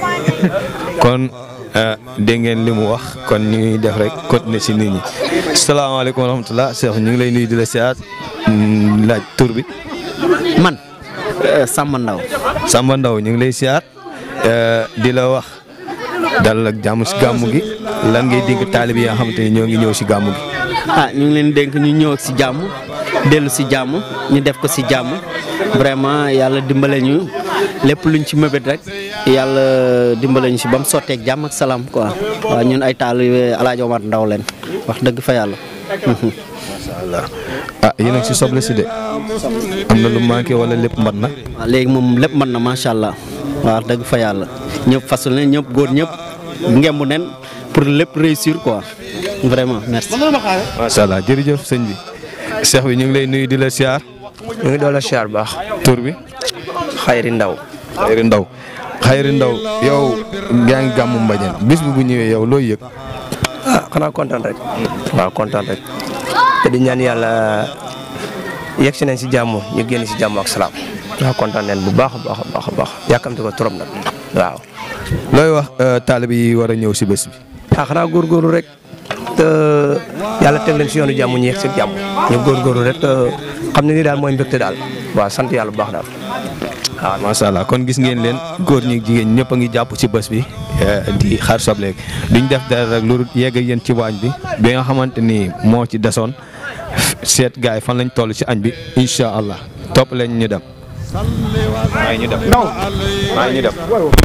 kon dégg ngeen li mu wax kon ñu ngi def rek continuer si nit ñi salaamaaleykum wa rahmatulah Cheikh ñu ngi lay nuyu di la siyaat laaj tur bi. man Samba Ndaw Samba Ndaw ñu ngi lay siyaat di la wax dal ak jàmm si gàmmu gi lan ngay dénk taalib yi nga xamante ni ñoo ngi ñëw si gàmmu gi. ah ñu ngi leen dénk ñu ñëw si jàmm dellu si jàmm ñu def ko si jàmm vraiment yàlla dimbale ñu lépp luñ ci mëbét rek yàlla dimbale ñu si ba mu sotteeg jàmm ak salaam quoi waaw ñun ay taalibe El Hadj Omar Ndaw leen wax dëgg fa yàlla. macha allah ah yéen a ngi si soble si de am na lu manqué wala lépp mbat na. waaw léegi moom lépp mën na macha allah waaw dëgg fa yàlla ñëpp fasul ne ñëpp góor ñëpp ngembu nen pour lépp réussir quoi vraiment merci. macha allah jërëjëf sëñ bi Cheikh bi ñu ngi lay nuyu di la siyaar. ñu ngi doon la siyaar bu baax. tur bi. Xayri Ndaw. Xayri Ndaw Xayri Ndaw yow yaa ngi gàmmu Mbadiane bis bi bu ñëwee yow looy yëg. ah xanaa kontaan rek. waaw kontaan rek. te di ñaan yàlla yegg si nañ si jàmm ñu génn si jàmm ak salaam. waaw kontaan nañ bu baax a baax a baax a baax yàkkamti ko trop nag waaw. looy wax taalibe yi war a ñëw si bés bi. ah xanaa góorgóorlu rek te yàlla teg leen si yoonu jàmm ñu yegg si jàmm ñu góorgóorlu rek te xam ne ni daal mooy mbégte daal waaw sant yàlla bu baax daal. waaw macha allah kon gis ngeen leen góor ñi jigéen ñëpp a ngi jàpp ci bés bi di xaar soble duñ def dara rek lu yegg ak yéen ci waañ bi bi nga xamante ni moo ci desoon seet gaay yi fan lañ toll ci añ bi incha allah topp leen ñu dem. maa ngi ñu dem ndaw maa ngi ñu dem.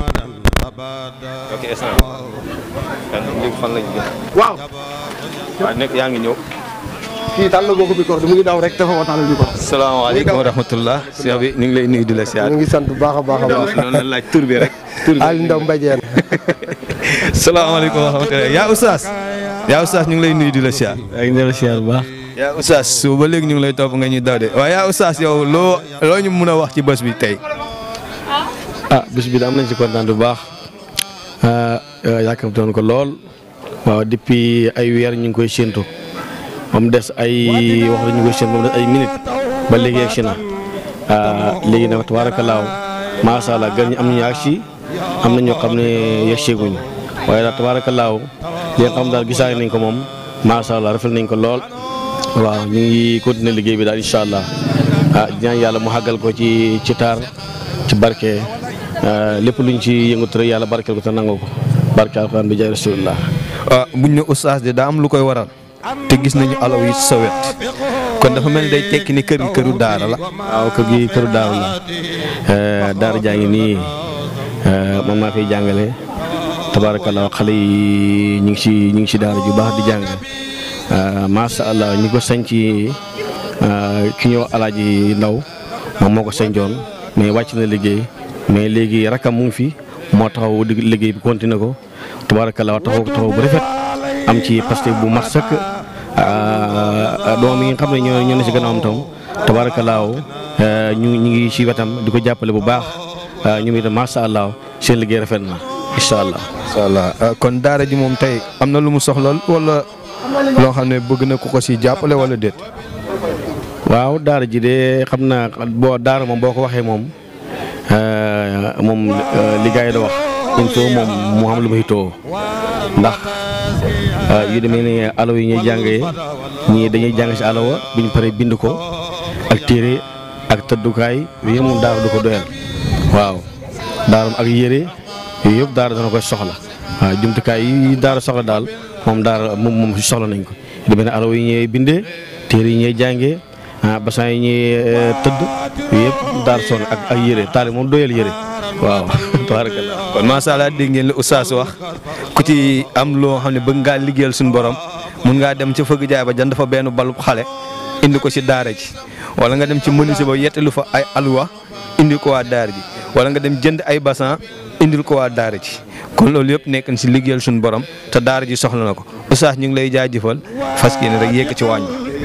ok fan lañ jëm. waaw. waaw nekk yaa ngi ñëw. kii tàll boo ko bi ko mu ngi daw rek dafa wa tàll bi ko. salaamaaleykum wa rahmatullah Cheikh bi ñu ngi lay nuyu di la siyaar. ñu ngi sant bu baax a baax a baax. noonu la laaj tur bi rek. tur bi Aliou Ndaw Mbadiène. salaamaaleykum wa rahmatullah yaa Oustaz. yaa Oustaz ñu ngi lay nuyu di la siyaar. yaa ngi la siyaar bu baax. yaa Oustaz su ba léegi ñu ngi lay topp nga ñuy daw de waaye yaa Oustaz yow loo loo ñu mun a wax ci bés bi tey. ah bés bi da am nañ ci kontaan bu baax yàkkamtoon ko lool waaw depuis ay weer ñu ngi koy séentu ba mu des ay wax ñu koy séentu ba mu des ay minutes ba léegi yegg si na léegi nag tabaarakallaahu macha allah gën ñu am nañu ak si am na ñoo xam ne yegg seeguñu waaye daal tabaarakallaahu li nga xam daal gisaay nañ ko moom macha allah rafet nañ ko lool waaw ñu ngi continuer liggéey bi daal incha allah ah ñaan yàlla mu xàggal ko ci ci taar ci barke. lépp luñ ci yëngatu rek yàlla barkeel ko te nangoo ko barke alxuraan bi jaay rasulullah buñ ne oustaz de daa am lu koy waral te gis nañu alaw yi sa wet kon dafa mel ni day tekki ni kër gi këru daara la. waaw kër gi këru daara la daara jaa ngi nii man maa koy jàngale tabaarakallaa xale yi ñu ngi si ñu ngi si daara ju baax di jàng macha allah ñi ko sañ ci ki ñëw alaaji ndaw moom moo ko sañcoon mais wàcc na liggéey. mais léegi rakam mu ngi fi moo taxaw di liggéey bi continué ko tabaarakallaa taxaw taxaw bu rafet am ci parce bu mat sëkk doom yi nga xam ne ñoo ñoo ne si gannaawam tam tabaarakallaa ñu ñu ngi si wetam di ko jàppale bu baax ñu ngi macha allah seen liggéey rafet na incha allah. incha allah kon daara ji moom tey am na lu mu soxla wala loo xam ne bëgg na ku ko si jàppale wala déet. waaw daara ji de xam naa boo daara moom boo ko waxee moom. moom li gars yi da wax il faut moom mu xam lu muy too ndax yu demee ne alaw yi ñuy jàngee ñii dañuy jàng si alawa bu ñu paree bind ko ak téere ak tëddukaay yooyu moom daara du ko doyal waaw daaram ak yére yooyu yëpp daara dana koy soxla waaw jumtukaay yi daara soxla daal moom daara moom moom soxla nañ ko yu demee ne alaw yi ñuy bindee téere yi ñuy jàngee ah basan yi ñuy tëdd yëpp daal son ak ak yére taali moom doyal yére waaw tabarakallah kon macha allah dégg ngeen li oustaz wax ku ci am loo xam ne bëgg ngaa liggéeyal suñu borom mun ngaa dem ca fëgg jaay ba jënd fa benn balub xale indi ko si daara ji wala nga dem ci menuisier ba yettalu fa ay alwa indi ko waa daara ji wala nga dem jënd ay basan indil ko waa daara ji kon loolu yëpp nekk na si liggéeyal suñu borom te daara ji soxla na ko oustaz ñu ngi lay jaajëfal fas yéene rek yéeg ci waañ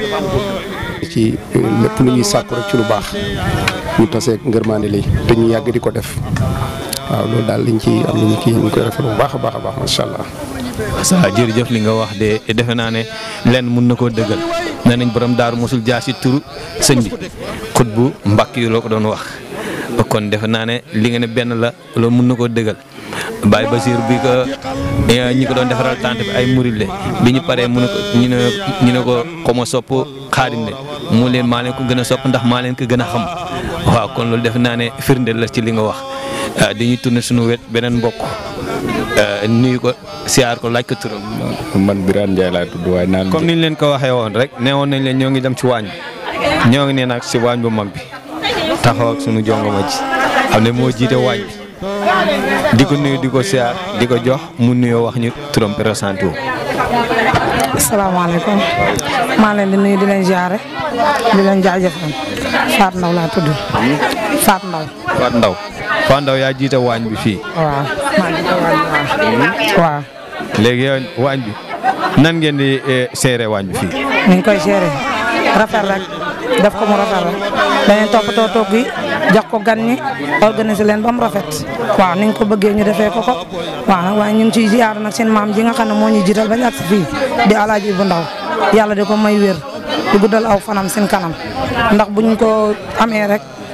ci lépp lu ñuy sàkku rek ci lu baax ñu taseeg ngërmaande lii te ñu yàgg di ko def waaw loolu daal liñ ci am nañu kii ñu koy rafetlu bu baax a baax a baax macha allah. sa jërëjëf li nga wax de defe naa ne lenn mun na koo dëggal nee nañ borom daaru mosul jaar si turu sëñ bi xut bu mbàkk yi loo ko doon wax kon defe naa ne li nga ne benn la loolu mun na koo dëggal Baye Basir bi ko ñi ko doon defaral tante bi ay murid le bi ñu paree mu ne ko ñu ne ñu ne ko xoma sopp xaadim le mu leen maa leen ko gën a sopp ndax maa leen ko gën a xam waaw kon loolu defe naa ne firndeel la ci li nga wax dañuy tourné suñu wet beneen mbokk nuyu ko siyaar ko laaj ko turam. man Birane Ndiaye laa tudd waaye naan. comme ni ñu leen ko waxee woon rek nee woon nañ leen ñoo ngi dem ci waañ bi ñoo ngi nee nag si waañ bu mag bi taxaw ak suñu jongoma ji xam ne moo jiite waañ bi di ko nuyu di ko siyaar di ko jox mu nuyoo wax ñu turam présenté wu. asalaamaaleykum maa leen di nuyu di leen jaare di leen jaajëfal Faat Ndaw laa tudd Faat Ndaw Faat Ndaw Faat Ndaw yaa jiite waañ bi fii. waaw maa jiite waañ bi waaw. léegi yow waañ bi nan ngeen di seere waañ bi fii. ni ñu koy seere rafet rek def ko mu rafet rek dañuy toppatoo togg yi jox ko gan ñi organiser leen ba mu rafet waaw ni ñu ko bëggee ñu defee ko ko waaw nag waaye ñu ngi ciy ziar nag seen maam ji nga xam ne moo ñu jiital bañ ak si fii di alaaji Ibu Ndaw yàlla di ko may wér di guddal aw fanam seen kanam ndax buñ ko amee rek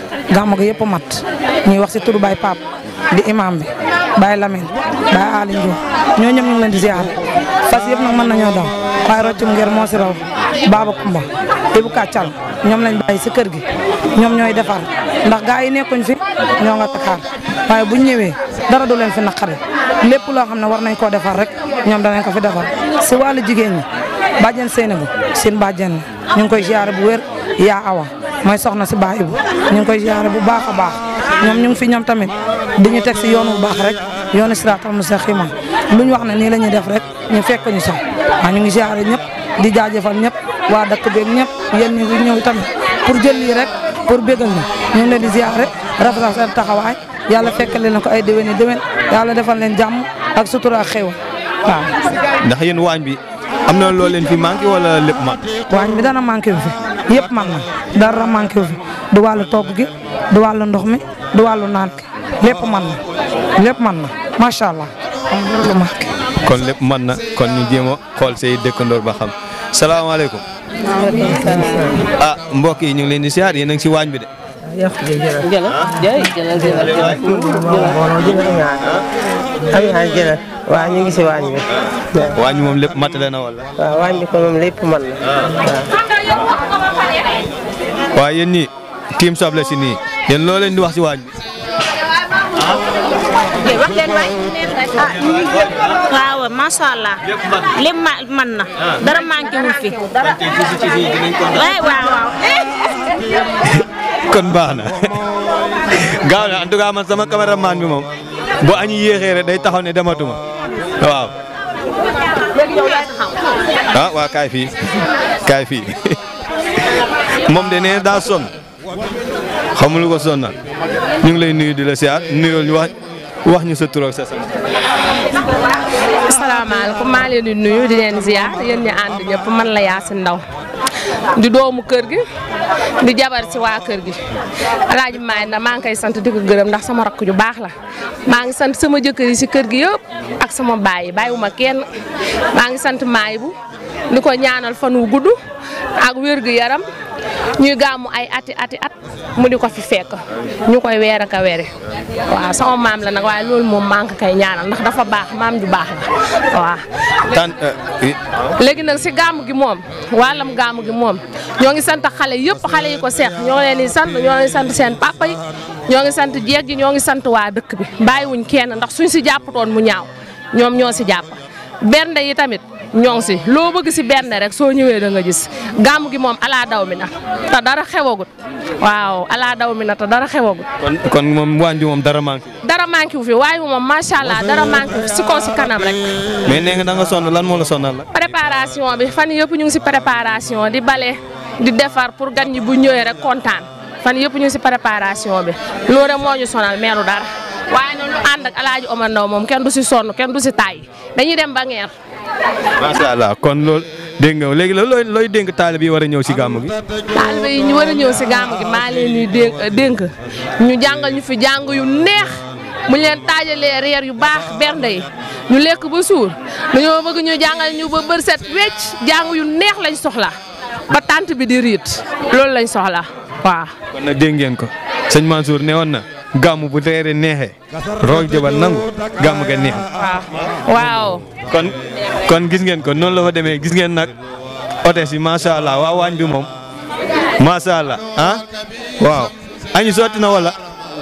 gàmmu gi yëpp mat ñuy wax si turu Baye Pape di imam bi Baye Lamine Baye Ali Ndiour ñoo ñëpp ñu ngi leen di ziar fas yëpp nag mën nañoo daw waaye roccum ngir moo si raw Baba Kumba Ibu Kàccal ñoom lañ bàyyi si kër gi ñoom ñooy defar ndax gaa yi nekkuñ fi ñoo nga Dakar waaye buñ ñëwee dara du leen fi naqari lépp loo xam ne war nañ koo defar rek ñoom danañ ko fi defar si wàllu jigéen ñi bàjjen Seynabou seen bàjjen ñu ngi koy ziare bu wér yaa awa mooy soxna si Baay Ibu ñu ngi koy ziare bu baax a baax ñoom ñu ngi fi ñoom tamit di ñu teg si yoon bu baax rek yoonu siraatal mustaqiim lu ñu wax ne nii la ñuy def rek ñu fekk ñu sax waaw ñu ngi ziare ñëpp di jaajëfal ñëpp waa dëkk beeg ñëpp yéen ñi ngi ñëw tamit pour jël lii rek pour bégal ñu ñu ngi leen di ziare rafetal seen taxawaay yàlla fekkale na ko ay déwéni déwén yàlla defal leen jàmm ak sutura ak xéwal waaw. ndax yéen waañ bi am na loo leen fi manqué wala lépp mat. waañ bi dana manqué wu fi yëpp man na dara manqué wu fi du wàllu togg gi du wàllu ndox mi du wàllu naan gi lépp man na lépp man na macha allah am dara lu manqué. kon lépp mën na kon ñu jéem a xool say dëkkandoor ba xam salaamaaleykum. ah mbokk yi ñu ngi leen di siyaar yéen a ngi si waañ bi de. jëlal waaw ñu ngi si waañ bi waañ bi moom lépp matale na wala. waaw waañ bi ko moom lépp man na waaw yéen ñii tiim soble si nii yéen loo leen di wax si waañ bi. wax leen waay waaw macha allah lépp ma man na dara manqué wul fi waay waaw waaw kon baax na gaaw na en tout cas man sama cameraman bi moom bu añu yéexee rek day taxaw ne dematuma waaw. ah waa kaay fii kaay fii moom de nee daa sonn xamul ko sonnal ñu ngi lay nuyu di la siyaar nuyoo ñu wax wax ñu sa tur ak sa sant. asalaamaaleykum maa leen di nuyu di leen ziar yéen ñi ànd ñëpp man la Yacine Ndaw di doomu kër gi di jabar si waa kër gi alaaji maay na maa ngi koy sant di ko gërëm ndax sama rakk ju baax la maa ngi sant sama jëkkër yi si kër gi yëpp ak sama baay yi bàyyiwuma kenn maa ngi sant maay bu di ko ñaanal fan wu gudd ak wér gu yaram ñuy gàmmu ay ati ati at mu di ko fi fekk ñu koy weer ak a weere waaw sama maam la nag waaye loolu moom maa ngi koy ñaanal ndax dafa baax maam ju baax la waaw. tan léegi nag si gàmmu gi moom wàllam gàmmu gi moom ñoo ngi sant xale yëpp xale yi ko seex ñoo leen di sant ñoo ngi sant seen papa yi ñoo ngi sant jeeg ji ñoo ngi sant waa dëkk bi bàyyiwuñ kenn ndax suñ si jàppatoon mu ñaaw ñoom ñoo si jàpp bernde yi tamit ñoo ngi si loo bëgg si bernde rek soo ñëwee da nga gis gàmmu gi moom alaa daw mi na te dara xewagut waaw alaa daw mi na te dara xewagut kon kon moom waañ bi moom dara manqué. dara manqué wu fi waaye moom macha allah dara manqué wu fi si kaw si kanam rek. mais nee nga da nga sonn lan moo la sonnal la. préparation bi fan yëpp ñu ngi si préparation di bale di defar pour gan ñi bu ñëwee rek kontaan fan yëpp ñu ngi si préparation bi loolu rek moo ñu sonal meelu dara waaye nag ñu ànd ak alaaji Omar Ndaw moom kenn du si sonn kenn du si tàyyi dañuy dem ba ngeer macha allah kon loolu dégg nga léegi la looy looy dénk taalibe yi war a ñëw si gàmm gi. taalibe yi ñu war a ñëw si gàmm gi maa leen ñuy dénk dénk ñu jàngal ñu fi jàng yu neex mu ñu leen taajalee reer yu baax bernde yi ñu lekk ba suur dañoo bëgg ñu jàngal ñu ba bër set wecc jàng yu neex lañ soxla ba tànt bi di riit loolu lañ soxla waaw. kon nag dégg ngeen ko sëñ Mansour ne woon na gàmm bu reere neexee roog jëbal nangu gàmm ga neex. waaw. kon kon gis ngeen ko noonu la fa demee gis ngeen nag hôtesse yi macha allah waa waañ bi moom macha allah ah waaw añu sotti na wala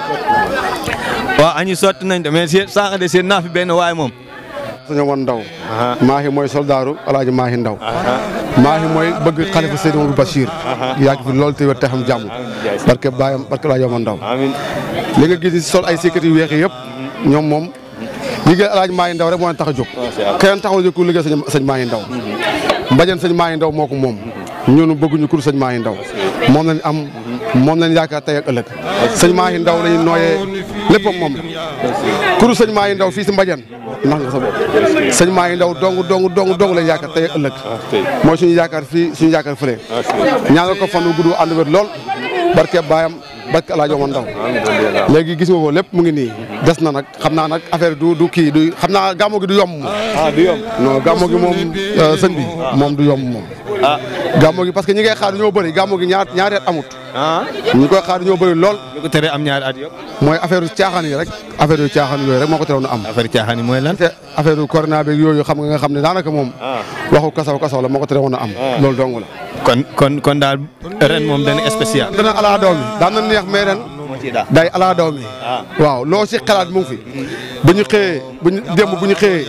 waaw añu sotti nañ de mais seen sànq de seen naa fi benn waay moom. sëñ Omar Ndaw maahi mooy soldaaru alaaji maahi Ndaw maahi mooy bëgg xalifa Seydi Mouhamadou Bachir yàgg fi loolu te wér te xam jàmm barke baayam barke alaaji Omar Ndaw li nga gis ni sol ay sécurité yu weex yi yëpp ñoom moom liggéey alaaji maahi Ndaw rek moo leen tax a jóg keneen taxaw jóg ku liggéey sëñ sëñ maahi Ndaw mbajan sëñ maahi Ndaw moo ko moom ñoonu bëgguñu kur sëñ maahi Ndaw moom lañ am moom lañ yaakaar tey ak ëllëg sëñ maahi Ndaw lañu nooyee léppam moom kuru sëñ maahi Ndaw fii si mbajan ndax nga sa bopp sëñ maa ngi ndaw dong dong dong dong lañ yaakaar tey ëllëg mooy suñu yaakaar fii suñu yaakaar fële ñaanal ko fan wu gudd ànd wér lool barke baayam barke El Hadj Omar Ndaw léegi gis nga ko lépp mu ngi nii des na nag xam naa nag affaire du du kii du xam naa gàmmo gi du yomb moom. ah du yomb non gàmmo gi moom sëñ bi moom du yomb moom. ah gàmmo gi parce que ñi ngay xaar ñoo bëri gàmmo gi ñaar ñaari at amut. ñi koy xaar ñoo bëri lool. lu ko teree am ñaari at yëpp. mooy affaire yu caaxaan yi rek affaire yu caaxaan yooyu rek moo ko terewoon a am. affaire caaxaan yi mooy lan. te affaire yu corona beeg yooyu xam nga nga xam ne daanaka moom. waxu kasaw kasaw la moo ko terewoon a am. loolu dong la. kon kon kon daal ren moom dana spécial. dana ala daw mi daan na neex mais ren. day ala daw mi. waaw loo si xalaat mu ngi fi. bu ñu xëyee bu ñu démb bu ñu xëyee.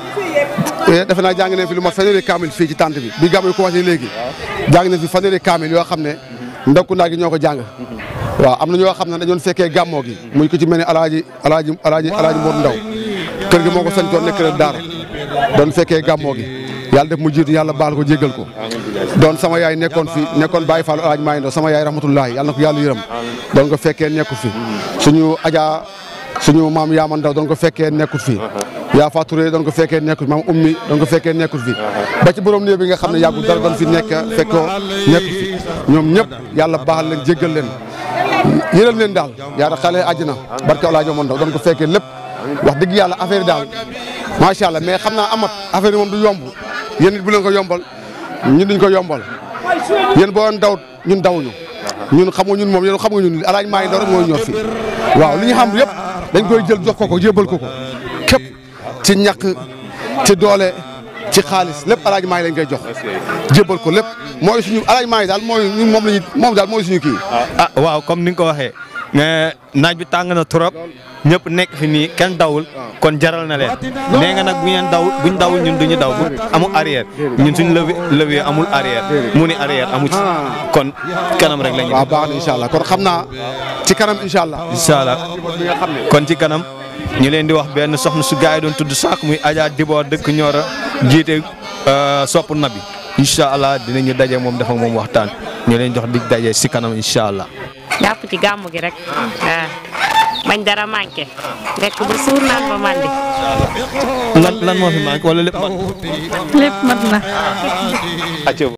defe naa jàng nañ fi lu mat fanweeri kaamil fii ci tànt bi bi gàmmu yi commencé léegi jàng nañ fi fanweeri kaamil yoo xam ne ndakku naa gi ñoo ko jàng waaw am na ñoo xam ne dañoon fekkee gàmmoo gi muy ko ci mel ni alaaji alaaji alaaji alaaji Mor Ndaw kër gi moo ko sañtoon nekk kër daara doon fekkee gàmmoo gi yàlla def mu jiitu yàlla baal ko jéggal ko doon sama yaay nekkoon fi nekkoon Baye Fall alaaji Maay Ndaw sama yaay rahmatullahi yàlla na ko yàlla yërëm doon ko fekkee nekku fi suñu ajaa suñu maam Yaama Ndaw doon ko fekkee nekkut fi yaa Faturé doon ko fekkee nekkut maam ummi doon ko fekkee nekkut fi ba ci borom néew bi nga xam ne yàggul dara doon fi nekk fekkoo nekkut fi ñoom ñëpp yàlla baaxal leen jéggal leen yëral leen daal yàlla xale àjjana barke Alaaji Maam Ndaw doon ko fekkee lépp wax dëgg yàlla affaire yi daal macha allah mais xam naa amat affaire yi moom du yomb yéen nit bu leen ko yombal ñun duñ ko yombal yéen boo daw ñun dawuñu ñun xamu ñun moom yéen xam nga ñun Alaaji Maay Ndaw rek mooy ñor fi waaw li ñu xam yëpp dañ koy jël jox ko ko jébal ko ko képp ci ñàkk ci doole ci xaalis lépp alaaji maa ngi lañ koy jox jébal ko lépp mooy suñu alaaji maa ngi daal mooy ñun moom lañu moom daal mooy suñu kii. ah waaw comme ni nga ko waxee naaj bi tàng na trop ñëpp nekk fi nii kenn dawul kon jaral na leen nee nga nag bu ngeen daw buñ dawul ñun duñu daw bu amul arrière ñun suñ levé levé amul arrière mu ni arrière amu ci kon kanam rek lañu. waaw baax na incha allah kon xam naa ci kanam incha allah. incha allah kon ci kanam. ñu leen di wax benn soxna su gaay yi doon tudd saak muy Adja Dibor dëkk Nioro jiite sopp nabi incha allah dinañu daje moom dafa moom waxtaan ñu leen jox dig daje si kanam incha allah. jàpp ci gàmmu gi rek waaw bañ dara manqué lekk ba suur naan ba mandi. lan lan moo fi manqué wala lépp man. lépp mat na.